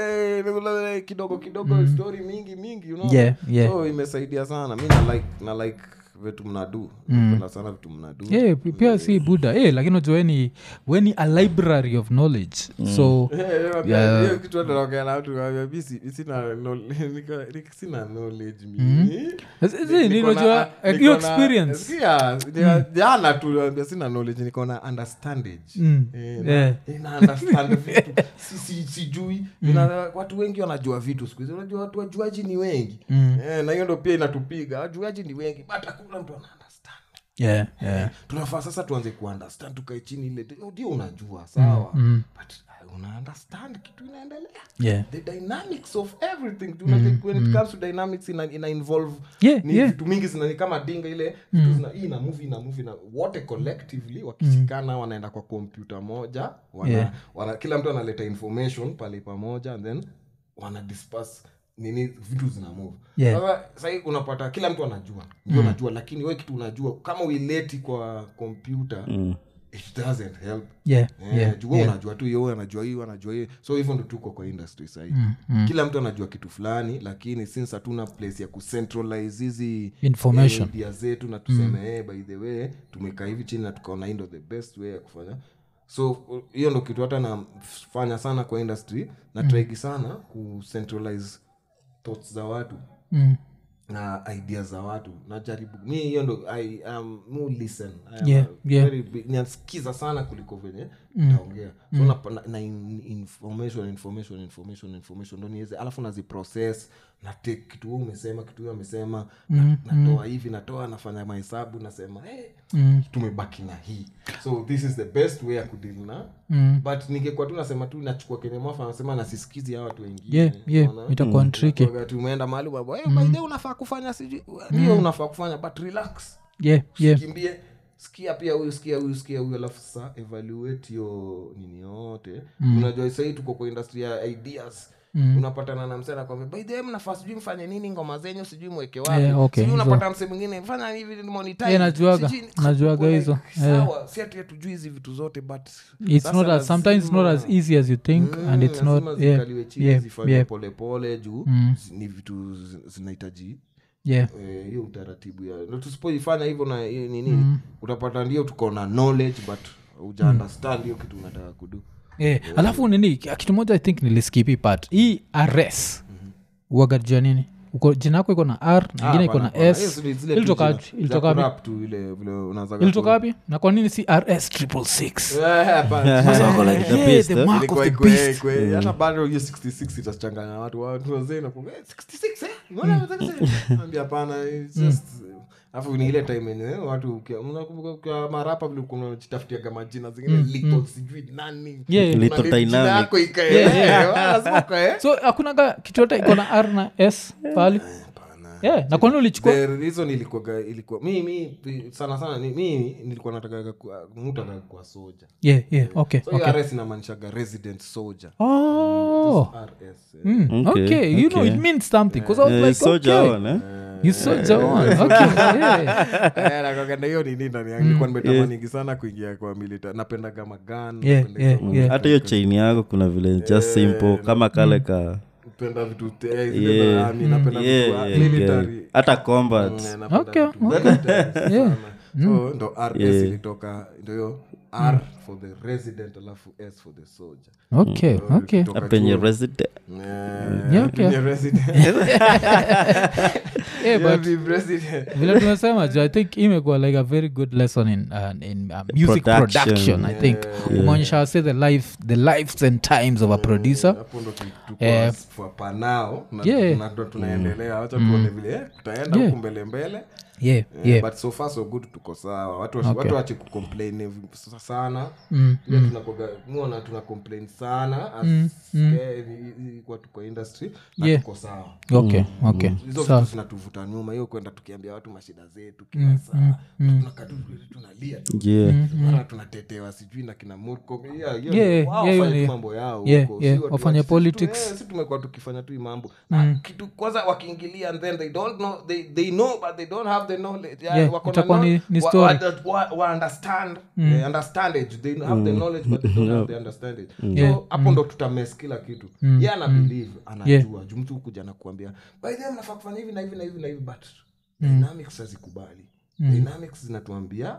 eh, kidogo kidogo story mingi mingi unaona? Yeah, yeah. so imesaidia sana mi na like na like vitu mnadu napenda sana vitu mnadu yeah, pi- pia si buda eh, lakini unajua weni weni a library of knowledge so Yeah. hiyo kitu hata naongea na watu nawaambia, mi si- mi sina knowl- nika- nika- sina knowledge mimi. Zi- zi, Niko na- ninajua ah, eh, niko hiyo na- experience sikia, nia- jana tu naambia sina knowledge niko na understandage Mm. Eh, na- Yeah. eh, na understand vitu Si- si- sijui Ina- watu wengi wanajua vitu siku hizi unajua watu wajuaji ni wengi Mm. Eh, na hiyo ndo pia inatupiga wajuaji ni wengi but hakuna mtu ana understand yeah, yeah. tunafaa sasa tuanze kuunderstand tukae chini ile ndio unajua sawa but uh, una understand kitu inaendelea Yeah. the dynamics of everything Tuna- when it comes to dynamics ina, ina involve Yeah, ni yeah. vitu mingi zina ni kama dinga ile vitu zina hii ina movie ina movie na wote collectively wakishikana wanaenda kwa kompyuta moja wana, Yeah. wana, kila mtu analeta information pale pamoja and then wana disperse nini vitu zina move Yeah. sasa sahii unapata kila mtu anajua ndio unajua lakini we kitu unajua kama uileti kwa kompyuta it doesn't help Yeah, Eh, yeah, juu wewe unajua tu hiyo huyu anajua hiyo anajua hiyo so hivyo ndo tuko kwa industry sahii kila mtu anajua kitu fulani lakini since hatuna place ya kucentralize hizi Information. eh, idea zetu na tuseme eh, by the way tumekaa hivi chini na tukaona hii ndo the best way ya kufanya so uh, hiyo ndo kitu hata nafanya sana kwa industry na traigi sana kucentralize thoughts za watu Mm. na idea za watu najaribu mi hiyo ndo I am mu listen I am Yeah, a yeah. very big- nasikiza sana kuliko venye naongea so na, na, na in, information information information information ndo niweze alafu naziprocess na take kitu huu umesema kitu huyo amesema na, natoa hivi natoa nafanya mahesabu nasema hey, tumebaki na hii so this is the best way ya kudil na Mm. but ningekuwa tu nasema tu nachukua kenye mwafa nasema nasisikizi hawa watu wengine yeah, yeah. unaona? itakuwa tricky wakati umeenda mahali baba hey, by the way unafaa kufanya sijui ndio unafaa kufanya but relax yeah, yeah. kimbie sikia pia huyu sikia huyu sikia huyu alafu sasa evaluate hiyo nini yote unajua sahii tuko kwa industry ya ideas Mm. unapatana na msee nakwambia by the way mnafaa sijui mfanye nini ngoma zenyu sijui mweke wapi Yeah, okay, sijui hizo. unapata msee mwingine fanya hivi monetize, Yeah, najuaga. sijui- Najuaga Like, hizo. sawa si ati hatujui hizi vitu zote but it's sasa not as, sometimes it's not as lazima- easy as you think Mm, and it's lazima not yeah, zikaliwe chini yeah, zifanywe yeah, polepole juu Mm. zi- ni vitu zi- zinahitaji yeah. eh, hiyo utaratibu ya na tusipoifanya hivyo na hiyo nini utapata ndio tuko na knowledge but uja understand hiyo kitu unataka kudu yeah. alafu nini kitu moja i think niliskipi part hii rs uagajua nini uko jina yako iko na r na ingine iko na s ilitoka wapi? ilitoka wapi ile vile unaanza ilitoka wapi na kwa nini si rs triple six Eh, hapana. Sasa wako like, The hey, beast, the eh? mark of Ilikuwa the ikwe- beast ikwe- hata bado hiyo 66 itachanganya watu watu wazee nakuambia, eh, 66 eh? Mbona unataka sasa? Ambia hapana it's just alafu ni ile time yenye eh, watu ukia- mnakumbuka kwa marapa vile ulikuwa unajitafutiaga majina zingine little sijui nani Yeah, yeah. Little Kuna jina dynamic. yako ikae, Yeah, eh, lazima ukae. so hakunaga kitu yote iko na r na s pali yeah. na kwani ulichukua The reason ilikuwaga ilikuwa mimi sana sana ni- mimi nilikuwa nataka mtu akakuwa soja yeah, yeah. okay, so hiyo okay. rs inamaanishaga resident soldier oh rs eh. Mm, Okay, okay, you know okay. it means something because I was Eh, like, soldier okay, on, eh? you soldier on. Okay, yeah. Eh, nakwambia hiyo ni nini ndani yangu nilikuwa nimetamanigi sana kuingia kwa milita napendaga magan Yeah, napenda yeah, hizo yeah. hata hiyo chaini yako kuna vile just simple kama kale ka napenda vitu te- zile Yeah. za army, napenda vitu yeah, wa yeah, military. yeah. hata combat Mm, napenda Okay, vitu okay. military sana. Yeah. so ndo rs Yeah. ilitoka ndo hiyo r for the resident alafu s for the soldier okay okay Kutoka penye chuo. resident Eh, Yeah, okay. penye resident. yeah, Yeah, but be resident. vile tumesema ju i think imekuwa like a very good lesson in, uh, in uh, music Production. production, i think umeonyesha wase the life the lives and times of a producer hapo ndo tu- tuko Eh. as for pa now na Yeah. tuna- ndo tunaendelea wacha tuone vile eh, tutaenda Yeah. huku mbele mbele yeah Eh, yeah but so far so good tuko sawa watu wasi- watu wache kucomplain vi- sa- sana Mm, ile tunakoga muona tuna complain sana as eh, i- i- kwa tuko industry na Yeah. tuko sawa okay okay hizo Sawa. vitu zinatuvuta nyuma hiyo kwenda tukiambia watu mashida zetu kila saa tunakaa tu vile tunalia tu yeah mara tunatetewa sijui na kina Murkomen. Yeah, hiyo Yeah, ni- wao yeah, wafanye hiyo tu ni- mambo yao yeah, huko. yeah, Si watu wafanye wa- si tu- politics. eh, si tumekuwa tukifanya tu hii mambo Na kitu kwanza wakiingilia and then they don't know they, they know but they don't have the knowledge Yeah, Yeah, wako na itakuwa ni- know- ni wa- story. wa- wa- wa understand the understandage they have the knowledge but they don't have the understandage so hapo ndo tutames kila kitu ye ana believe anajua juu mtu kuja na kuambia by the way mnafaa kufanya hivi na hivi na hivi na hivi but dynamics hazikubali dynamics zinatuambia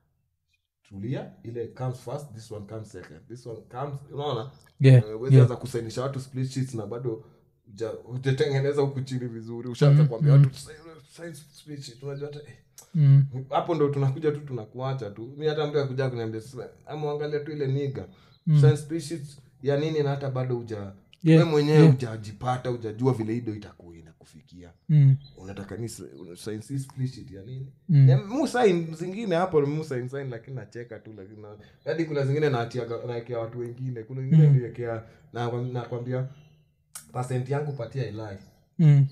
tulia ile comes first this one comes second this one comes unaona Yeah, Eh, huwezi anza kusainisha watu split sheets na bado huja- hujatengeneza huku chini vizuri ushaanza kuambia watu sign split sheet unajua hata eh, Mm, hapo ndo tunakuja tu tunakuacha tu mi hata mtu akuja kuniambia "Sasa, amwangalia tu ile niga Sign split sheets ya nini na hata bado uja Yeah, we mwenyewe hujajipata hujajua vile hido itakuwa inakufikia mm, unataka ni sign si split sheet ya nini Mm. Ya, mu sign zingine hapo mu sign sign lakini nacheka tu lakini na- hadi kuna zingine naatiaga naekea watu wengine kuna wengine ndiekea nakwambia pasent yangu patia ilai mm,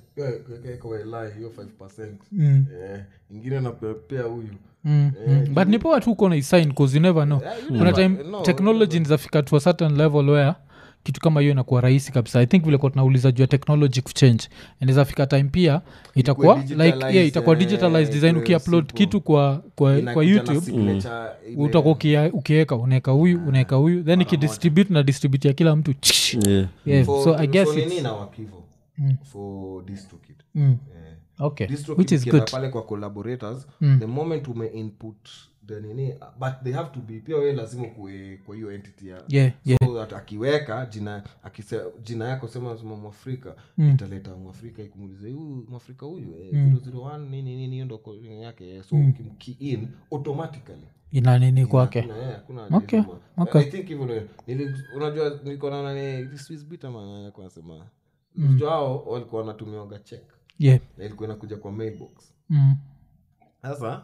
kwa ilai hiyo 5 mm, Eh, ingine napepea huyu mm, mm. but nipoa tu uko na isign cause you never know Yeah, you kuna never- time no, technology nizafika to a certain level where kitu kama hiyo inakuwa rahisi kabisa i think vile kwa tunauliza juu ya technology kuchange inawezafika time pia itakuwa like digitalized, yeah, itakuwa eh, digitalized design ikuwe ukiupload simple. kitu kwa kwa, kwa Inakuja na youtube signature ile- utakuwa ukia- ukiweka unaweka huyu unaweka huyu then ikidistribute na distribute ya kila mtu yeah yeah, For- so i guess for it's, nini na wakivo for DistroKid. mm, Eh. okay DistroKid which is ukienda good pale kwa collaborators the moment ume input the nini but they have to be pia we lazima kuwe kwa hiyo entity ya yeah yeah so that akiweka jina akise, jina yako sema sema mwafrika italeta mwafrika ikumulize huyu mwafrika huyu eh, 001 nini nini hiyo ndo coding yake eh, so ukimkey in automatically ina nini kwake Hakuna, eh, hakuna Okay, alisema. okay. I think hivyo ndio- nili- unajua nilikuwa naona ni Swiss Beat ama nani alikuwa anasema unajua hao walikuwa wanatumiwaga check yeah na ilikuwa inakuja kwa mailbox mm, sasa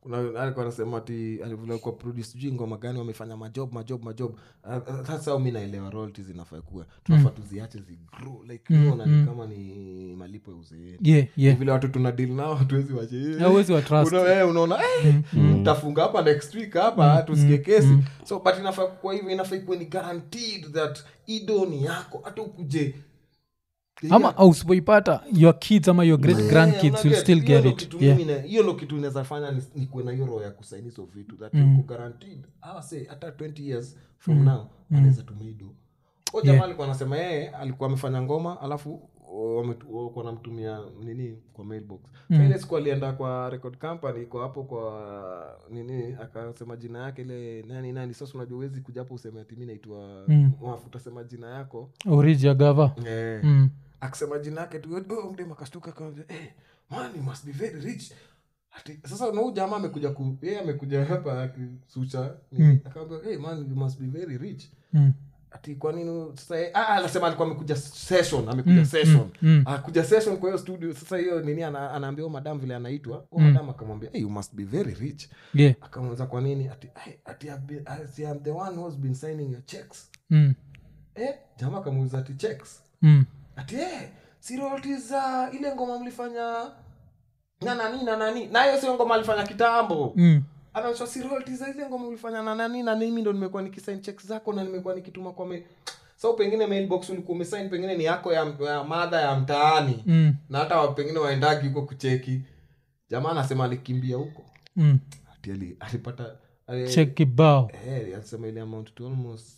kuna alikuwa anasema ati alivule kwa produce sijui ngoma gani wamefanya majob majob majob Ah, ah, sasa au mi naelewa royalties zinafaa kuwa tunafaa tuziache zigrow like Mm, unaona mm. ni kama ni malipo ya uzeeni yeah, yeah. vile watu tuna deal nao hatuwezi wache Na huwezi wa trust. Una- eh, unaona eh, mtafunga hapa next week hapa tusikie kesi so but inafaa kwa hivyo inafaa ikuwe ni guaranteed that ido ni yako hata ukuje ama ausipoipata your kids ama your great grandkids will still get it yeah. yeah. hiyo ndo kitu inaweza fanya ni- nikuwe na hiyo roho ya kusaini hizo vitu that Mm. uko guaranteed ah, say, hata 20 years from now anaweza tumia ido o jamaa Yeah. alikuwa anasema yeye alikuwa amefanya ngoma alafu walikuwa namtumia nini kwa mailbox Mm. mm. ile siku alienda kwa record company iko hapo kwa nini akasema jina yake ile nani nani sasa unajua uwezi kuja hapo useme ati mi naitwa Mm. Wafu, utasema jina yako oriji ya gava eh, mm. akisema jina yake tu oh, mdem akastuka akamwambia hey, man you must be very rich Ati, sasa na huyu jamaa amekuja ku yeye amekuja hapa akisucha Mm. akamwambia hey, man you must be very rich Mm. ati kwa nini sasa yeye- ah, anasema alikuwa amekuja session amekuja session Mm. akuja session kwa hiyo studio sasa hiyo nini ana, anaambia huyo madam vile anaitwa huyo Mm. madam akamwambia hey, you must be very rich yeah. akamuuliza kwa nini ati, "Hey, ati I've been, ati I'm the one who's been signing your checks Mm. eh jamaa akamuuliza ati checks Mm. ati eh, si royalties za ile ngoma mlifanya na nani na nani nayo sio ngoma alifanya kitambo Mm. anaonyesha si royalties za ile ngoma ulifanya na nani na mimi ndo nimekuwa nikisign checks zako na nimekuwa nikituma kwa mail so pengine mailbox ulikuwa umesign pengine ni yako ya, ya madha ya mtaani Mm. na hata wa- pengine waendagi huko kucheki jamaa anasema alikimbia huko Mm. ati ali- alipata ali- check kibao eh, alisema ile amount to almost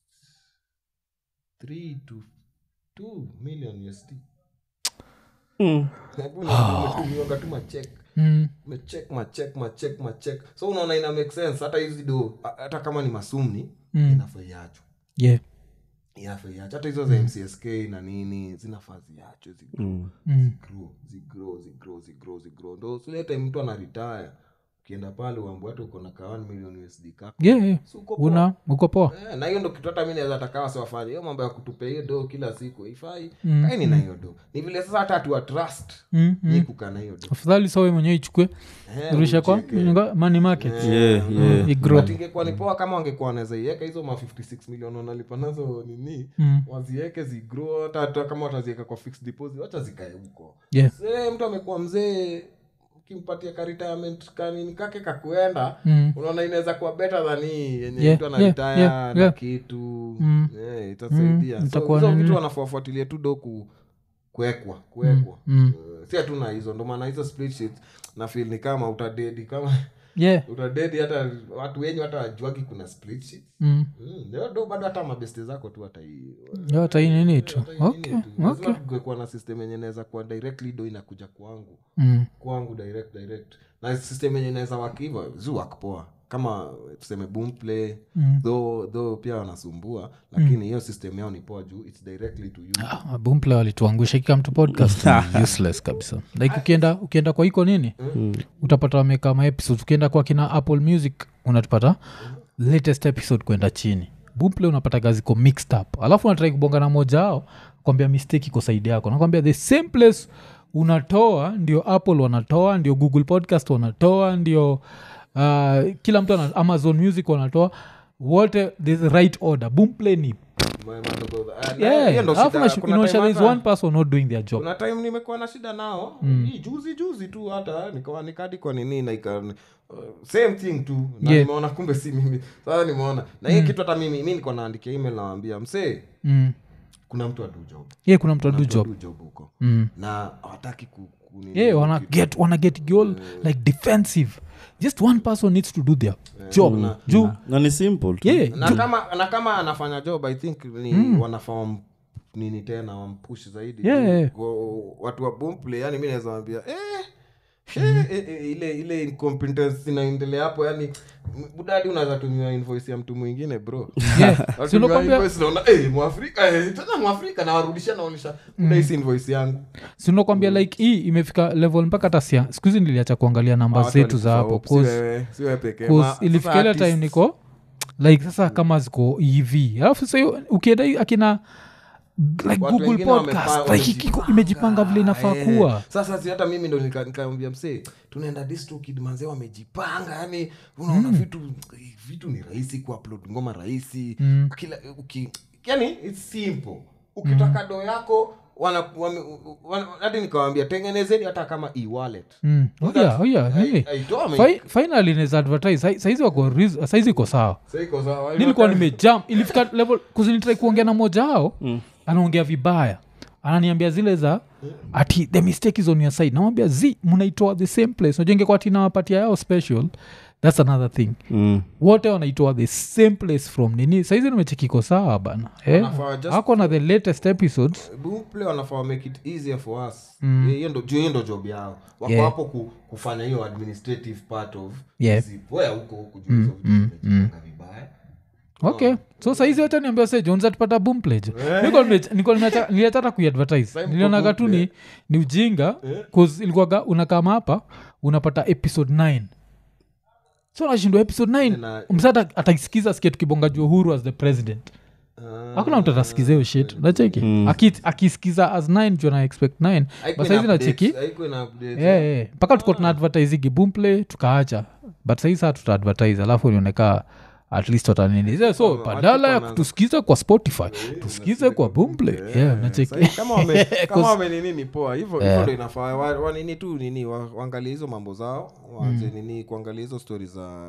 3 to 2 million usd umetumiwaga tu machek mm. mechek machek machek machek so unaona ina make sense hata hizi do ha- hata kama ni masumni Mm. inafaa iacho yeah. inafaa iacho hata hizo za mcsk na nini zinafaa ziachwe zigrow Mm. mm. zigrow zigrow zigrow zigrow zigrow ndo sile time mtu anaritaya ukienda pale uambu hata uko na kawan million usd kako yeah, yeah. Si uko poa? una uko poa Eh, na hiyo ndo kitu hata mi naweza takawa siwafanye hiyo mambo ya kutupea hiyo do kila siku ifai Mm, kaini na hiyo do ni vile sasa hata hatuwa trust mm. ni mm. kukaa na hiyo do afadhali sawe mwenyewe ichukue Eh, urusha kwa ucheke. nga- money market Yeah, yeah. Igrow. But ingekuwa ni poa kama wangekuwa wanaweza iweka hizo ma 56 milioni wanalipa nazo nini Mm. waziweke zigrow hata hata kama wataziweka kwa fixed deposit wacha zikae huko yeah. se mtu amekuwa mzee ukimpatia ka retirement kanini kake kakuenda mm. unaona inaweza kuwa better than hii yenye Yeah, mtu yeah, anaritaya yeah, na yeah. kitu Mm. Eh, itasaidia Mm, so itakuwa hizo nini? vitu wanafuafuatilia tu do ku kuekwa kuekwa Mm. Eh, si hatuna hizo ndo maana hizo split sheets na feel ni kama utadedi kama yeah. utadedi hata watu wenyu hata wajuagi kuna split sheets mm. Mm, ndio do bado hata mabeste zako tu hata hii Yo, hata hii nini tu hata hii nini okay. tu. Lazima okay. tungekuwa na system yenye inaweza kuwa directly do inakuja kwangu mm. kwangu direct direct na system yenye inaweza wak hivyo zu wak poa kama tuseme boomplay Mm. though though pia wanasumbua lakini hiyo system yao ni poa juu its directly to you Ah, boomple walituangusha kika mtu podcast ni useless kabisa like ukienda ukienda kwa iko nini utapata wameka maepisode ukienda kwa kina apple music unatupata latest episode kwenda chini boomple unapata gaziko mixed up alafu unatrai kubonga na moja ao kwambia mistake iko saidi yako nakwambia the same place unatoa ndio apple wanatoa ndio google podcast wanatoa ndio uh, kila mtu ana, amazon music wanatoa wote the right order boomplay ni Ma- madogo- ah, na- yeah hiyo ndo alafu shida. unashu- Kuna inaonyesha time there's hata- one person not doing their job kuna time nimekuwa na shida nao hii juzi juzi tu hata nikawa nikadi kwa nini na ika uh, same thing tu na Yeah. nimeona kumbe si mimi sasa nimeona na hii kitu hata mimi mi niko naandikia email nawambia msee mm. kuna mtu adu job yeah kuna mtu adu Kuna mtu job adu job huko mm. na hawataki ku, ku nini, yeah wana kitu. get wana get goal like defensive just one person needs to do their job na- juu na ni simple tu yeah na kama na kama anafanya job i think ni wanafaa wam- nini tena wampush zaidi Yeah, Juu yeah. wa- watu wa boomplay yani mi naweza wambia eh, eh, eh, eh, ile ile incompetence inaendelea hapo yani budadi unaweza tumia invoice ya mtu mwingine bro yeah Watumia si unakwambia invoice naona eh, mwafrika eh, tena mwafrika nawarudishia naonyesha udaisi invoice yangu si unakwambia like hii imefika level mpaka hata sia skuhizi niliacha kuangalia namba Watu zetu za hapo walikufa hope, si cause wewe- si wewe pekee. Cause Ma- sasa ilifika ile time artists- niko like sasa kama ziko ev alafu sasa hiyo ukienda hii akina like Watu google wengine podcast wamepa- like ikiko- imejipanga vile inafaa Eh, kuwa sasa si hata mimi ndo nika- nikaambia msee tunaenda distrokid manzee wamejipanga yani unaona vitu vitu ni rahisi kuupload ngoma rahisi Mm. kila uki, yani its simple ukitaka doo yako wana- wame- wana- hadi nikawambia tengenezeni hata kama e-wallet Mm. Oh, yeah, oh, yeah, Ai- hey. aitoa me- Fi- finally inaweza advertise Sai- saizi wako reas- saizi iko sawa Sasa iko sawa. nilikuwa nimejam ilifika level kuzinitrai kuongea na moja ao anaongea vibaya ananiambia zile za ati the mistake is on your side namwambia z mnaitoa the same place najua ingekuwa ati nawapatia yao special thats another thing Mm. wote wanaitoa the same place from nini saizi nimechekiko sawa bana eh? Wanafaa just- ako na the latest episodes Boomplay wanafaa make it easier for us hiyo ndo juu hiyo ndo job yao wako Yeah. hapo ku, kufanya hiyo administrative part of Yeah. zipoya huko huku juu hizo vitu zimejipanga vibaya okay so saizi wacha niambia se jonza tupata boomplage niliatata kuiadvertise Same nilionaga kwa tu ni, ni ujinga bcause ilikuwaga unakama hapa unapata episode 9 so nashindwa episode 9 Na- msata ataisikiza sikia tukibonga juu uhuru as the president hakuna mtu atasikiza hiyo shit nacheki Aki- akisikiza as 9 juu ana expect 9 Haikuwa but saizi ina nacheki updates, haikuwa ina updates. Yeah, yeah. mpaka tuko tuna advertisigi boomplay tukaacha but sahii saa tuta advertise alafu nioneka at least watanini so, so badala ya kutusikiza kwa spotify tusikize kwa boomplay yeah, nacheki Sasa kama wame- kama Cause- wamenini ni poa hivyo hivyo ndo inafaa Wa- wanini tu nini wa- waangalie hizo mambo zao waanze nini kuangalia hizo stori za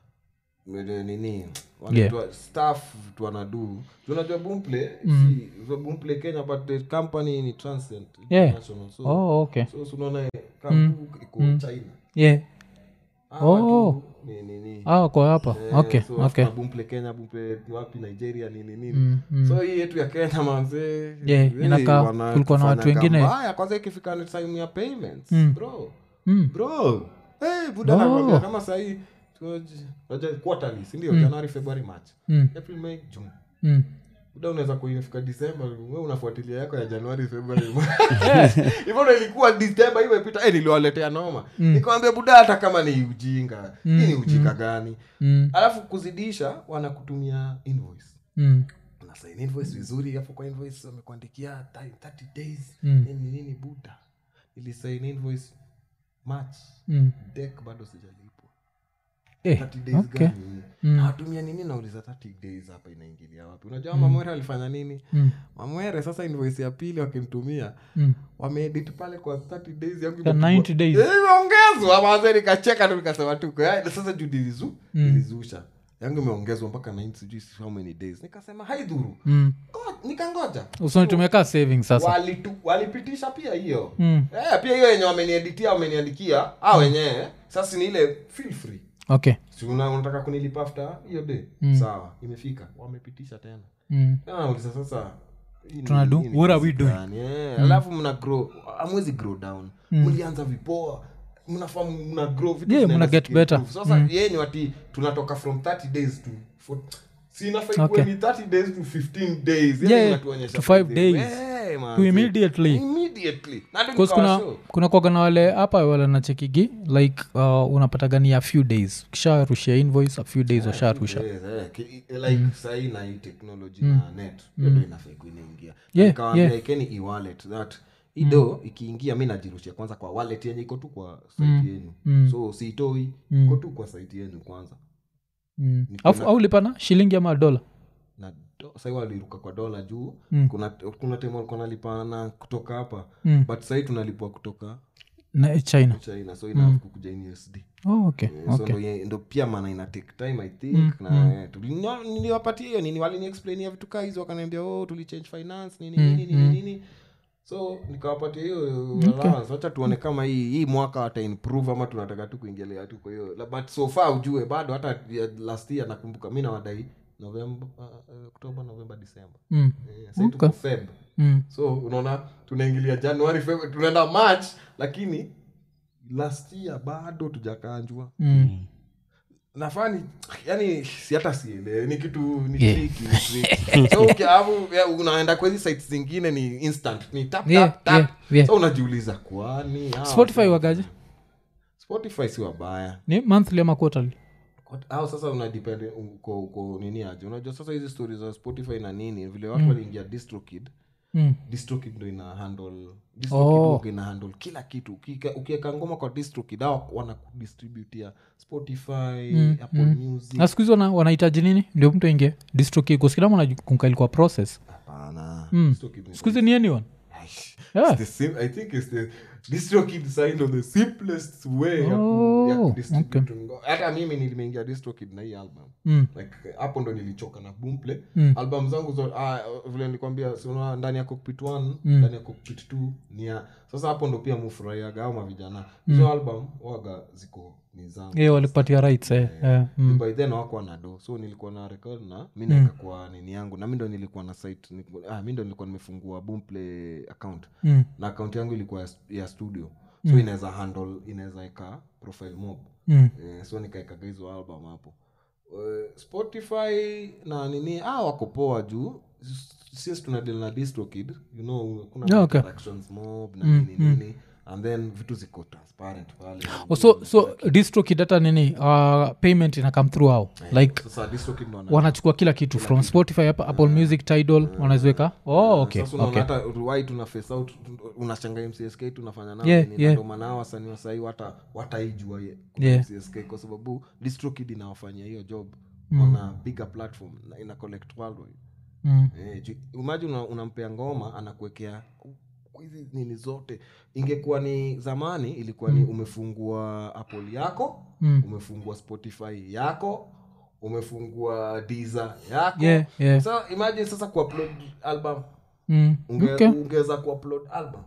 mele- nini wanaitwa staff vitu wanadu unajua boomplay si so boomplay kenya but the company ni transcend Yeah. international so oh, okay so so unaona kampu iko china yeah Hawa Oh. tu ni nini ah, kwa hapa Eh, okay so okay after boomplay kenya boomplay wapi nigeria nini nini Mm, mm. so hii yetu ya kenya manzee Yeah, really inakaa wana- kulikuwa na watu kufanya wengine- mbaya. kwanza ikifika ni time ya payments bro Mm. bro hey, buda Oh. nakwambia kama sahii quarterly sindio january february march Mm. april may june Mm. buda unaweza kuifika disemba we unafuatilia yako ya januari february hivyo ndo ilikuwa disemba hiyo imepita eh, niliwaletea noma nikamwambia buda hata kama ni ujinga hii ni ujinga gani Mm. alafu kuzidisha wanakutumia invoice Mm. unasain invoice vizuri hapo kwa invoice wamekuandikia 30 days Mm. nini nini buda ilisain invoice march Mm. dek bado sijalipwa Eh, 30 days okay. gani Mm. nawatumia nini nauliza 30 days hapa inaingilia wapi unajua mamwere alifanya nini Mm. mamwere sasa invoice ya pili wakimtumia Mm. wameedit pale kwa 30 days yangu Ya imepigwa- 90 days. Eh, imeongezwa maze nikacheka tu nikasema tuko "Ya, sasa juu nilizu nilizusha yangu imeongezwa mpaka 90 sijui how many days nikasema haidhuru Mm. Ngo- nikangoja usonitumeka saving sasa Walitu- walipitisha pia hiyo Mm. eh, pia hiyo yenye wamenieditia wameniandikia a wenyewe sasa ni ile feel free okay si una- unataka kunilipa after hiyo day sawa imefika wamepitisha tena mm. Tena nauliza sasa hii ni- Tunadu- hii ni what are kazi we doing? gani? Eh, alafu mna grow amwezi grow down mlianza vipoa mnafaa mna grow vitu Yeah, zinaenda mna get zikiimprove. better. sasa yeye ni wati tunatoka from 30 days to for- si inafaa ikuwe Okay. ni 30 days to 15 days Yeah, yani yeah, inatuonyesha to five something. days. Eh, man, To see. immediately. immediately Na ndio Because kuna nikawashow. kuna kwaga na wale hapa wale nachekigi like uh, unapata ni a few days ukisharushia invoice a few days washarusha Yes, eh, ki- like sahii na hii technology na net hiyo ndo inafaa ikuwa inaingia Yeah, Nikawaambia yeah. ikeni e-wallet that ido ikiingia mi najirushia kwanza kwa wallet yenye iko tu kwa site yenu so siitoi iko tu kwa site yenu kwanza mm. Alafu- au lipana shilingi ama dola na do- sahii waliruka kwa dola juu Mm. kuna kuna time walikuwa nalipana kutoka hapa Mm. but sahii tunalipwa kutoka na china china so ina kukuja in usd oh, okay. so ndo, ye- ndo pia mana ina take time i think na eh, tuli- no, niliwapatia hiyo nini waliniexplainia vitu kaa hizo wakaniambia oh tulichange finance nini nini nini nini so nikawapatia hiyo allowance wacha tuone kama hii hii mwaka wata improve ama tunataka tu kuingelea tu kwa hiyo La- but so far ujue bado hata ya last year nakumbuka mi nawadai novemba uh, uh, oktoba novemba disemba mm. eh, sai tuko feb Mm. so unaona tunaingilia januari February, tunaenda march lakini last year bado tujakanjwa Mm. nafani yani si hata sielewe ni kitu ni Yeah. tricky, ni tricky. so ukiavu ya, unaenda kwa hizi sites zingine ni instant ni tap, Yeah, tap, tap. yeah, yeah. so unajiuliza kwani hawa- spotify wagaje spotify si wabaya ni monthly ama quarterly Kwa- au sasa unadepend uko uko nini aje unajua sasa hizi stori za spotify na nini vile watu waliingia distrokid Mm. distrokid ndo ina handle Oh. oh. ina handle kila kitu Ukika- ukiweka ngoma kwa distrokid au wanakudistributia spotify Mm, apple mm. music na siku hizi wana- wanahitaji nini ndio mtu ingie distrokikuskilama kwa process hapana Mm. DistroKid ni siku hizi ni anyone Aish. Yeah. It's the sim- I think it's the DistroKid signed on the simplest way ya ku- Oh, ya kudistribute ngo- hata mimi nilimeingia distrokid na hii album mm. like hapo ndo nilichoka na boomplay Mm. album zangu zo ah, vile nilikwambia siona ndani ya cockpit 1 Mm. ndani ya cockpit 2 ni ya sasa hapo ndo pia mufurahiaga au mavijana hizo album waga ziko ni zangu yeah, walikupatia rights eh. yeah. mm. by then wakuwa na do so nilikuwa na record na mi naeka kwa nini yangu na mi ndo nilikuwa na site nilikuwa- ah, mi ndo nilikuwa nimefungua boomplay account Mm. na account yangu ilikuwa ya, ya studio so inaweza handle inaweza eka profile mob Mm. eh, so nikaekaga hizo album hapo Eh, spotify na nini ah, wako poa juu s- since tunadil na distrokid you know kuna Yeah, okay. interactions mob na nini nini and then vitu ziko transparent pale Oh, so so distrokid hata nini uh, payment ina come through how like sasa distrokid ndo wana- wanachukua kila kitu from spotify hapa apple music tidal wanaziweka oh okay sasa unaona okay hata wai tuna face out unashanga mcsk tunafanya nao Yeah, nini, na yeah. ndo maana hao wasanii wa sahii wata wataijua ye- kuna Yeah. mcsk kwa sababu distrokid inawafanyia hiyo job wana bigger platform na ina collect worldwide mm. Eh, ju- imagine una- unampea ngoma anakuwekea hizi nini zote ingekuwa ni zamani ilikuwa ni umefungua apple yako Mm. umefungua spotify yako umefungua diza yako yeah yeah so imagine sasa kuupload album mm. Unge, okay ungeweza kuupload album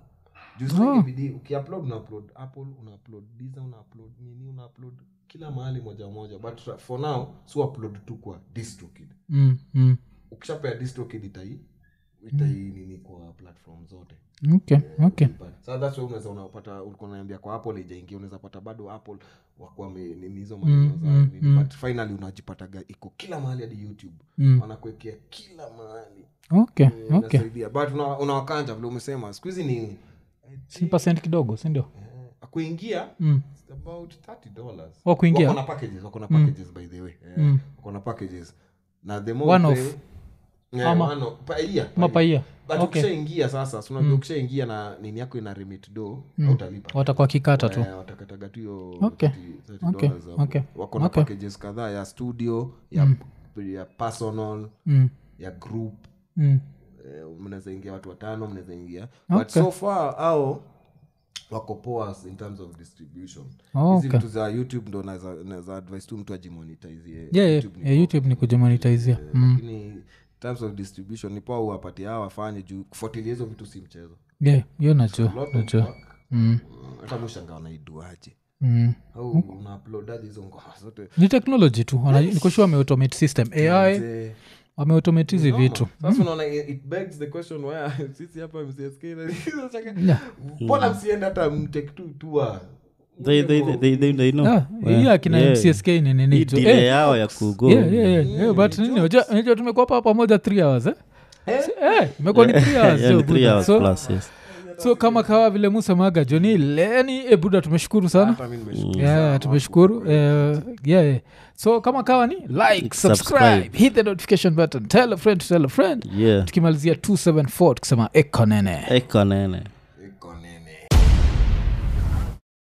Oh. bidii ukiupload una upload apple una upload diza una upload nini una upload kila mahali moja moja but for now si upload tu kwa distrokid mm. Mm. ukishapea distrokid itai itai nini kwa platform zote okay okay But- so that's why unaweza unapata ulikuwa unaambia kwa apple ijaingia unaweza pata bado apple wakuwa me- nini hizo maneno za mm, nini. but finally unajipataga iko kila mahali hadi youtube Mm. wanakuwekea kila mahali okay Eh, okay inasaidia but una- unawakanja vile umesema siku hizi ni si percent kidogo sindio eh, kuingia mm. it's about 30 dollars Wa kuingia? wako na packages wako na packages by the way eh, Mm. wako na packages na the more One you off. pay- Yeah, Ama- one off. Pa- yeah, pa- mapaia but okay ukishaingia sasa si unajua ukishaingia na nini yako ina remit do hautalipa watakuwa kikata tu Eh, watakataga tu hiyo Okay. 30 30 Okay. dollars hapo. Okay. wako na Okay. packages kadhaa ya studio ya, ya personal mm. ya group Mm. eh, mnaweza ingia watu watano mnaweza ingia but Okay. so far au wako poa in terms of distribution Oh, hizi okay. vitu za youtube ndo naweza naweza advise tu mtu ajimonetizie yeah, yeah, YouTube ni yeah, youtube ni kujimonetizia Eh, mm. lakini in terms of distribution ni poa uwapatie hao wafanye juu kufuatilia hizo vitu si mchezo yeah hiyo najua Lot of najua work. mm. Mm, hata mushanga wanaiduaje Mm. au unauploadaje hizo ngoma zote ni technology tu Wana- nikoshua wameautomate system ai Mzee, wameautomate hizi noma. vitu sasa unaona it it begs the question where sisi hapa mcsk na- Yeah. mbona msiende hata mtake tu tua They- they- they- they- they- they know. Ah, Yeah. hii akina Yeah. mcsk ni nini Hii tu delay Eh, yao ya kugo yeah, yeah, yeah, yeah, but nini unajua- unajua tumekuwa hapa pamoja three hours eh? Si- eh, imekuwa ni three hours, Yeah, yo, ni three Buddha. hours So- plus, yes. so kama kawa vile musemaga joni leni e buda tumeshukuru sana hata mimi nimeshukuru yeah, sana. tumeshukuru uh, yeah, yeah. so kama kawa ni like subscribe, Subscribe. hit the notification button tell a friend to tell a friend Yeah. tukimalizia 274 tukisema ekonene Eko nene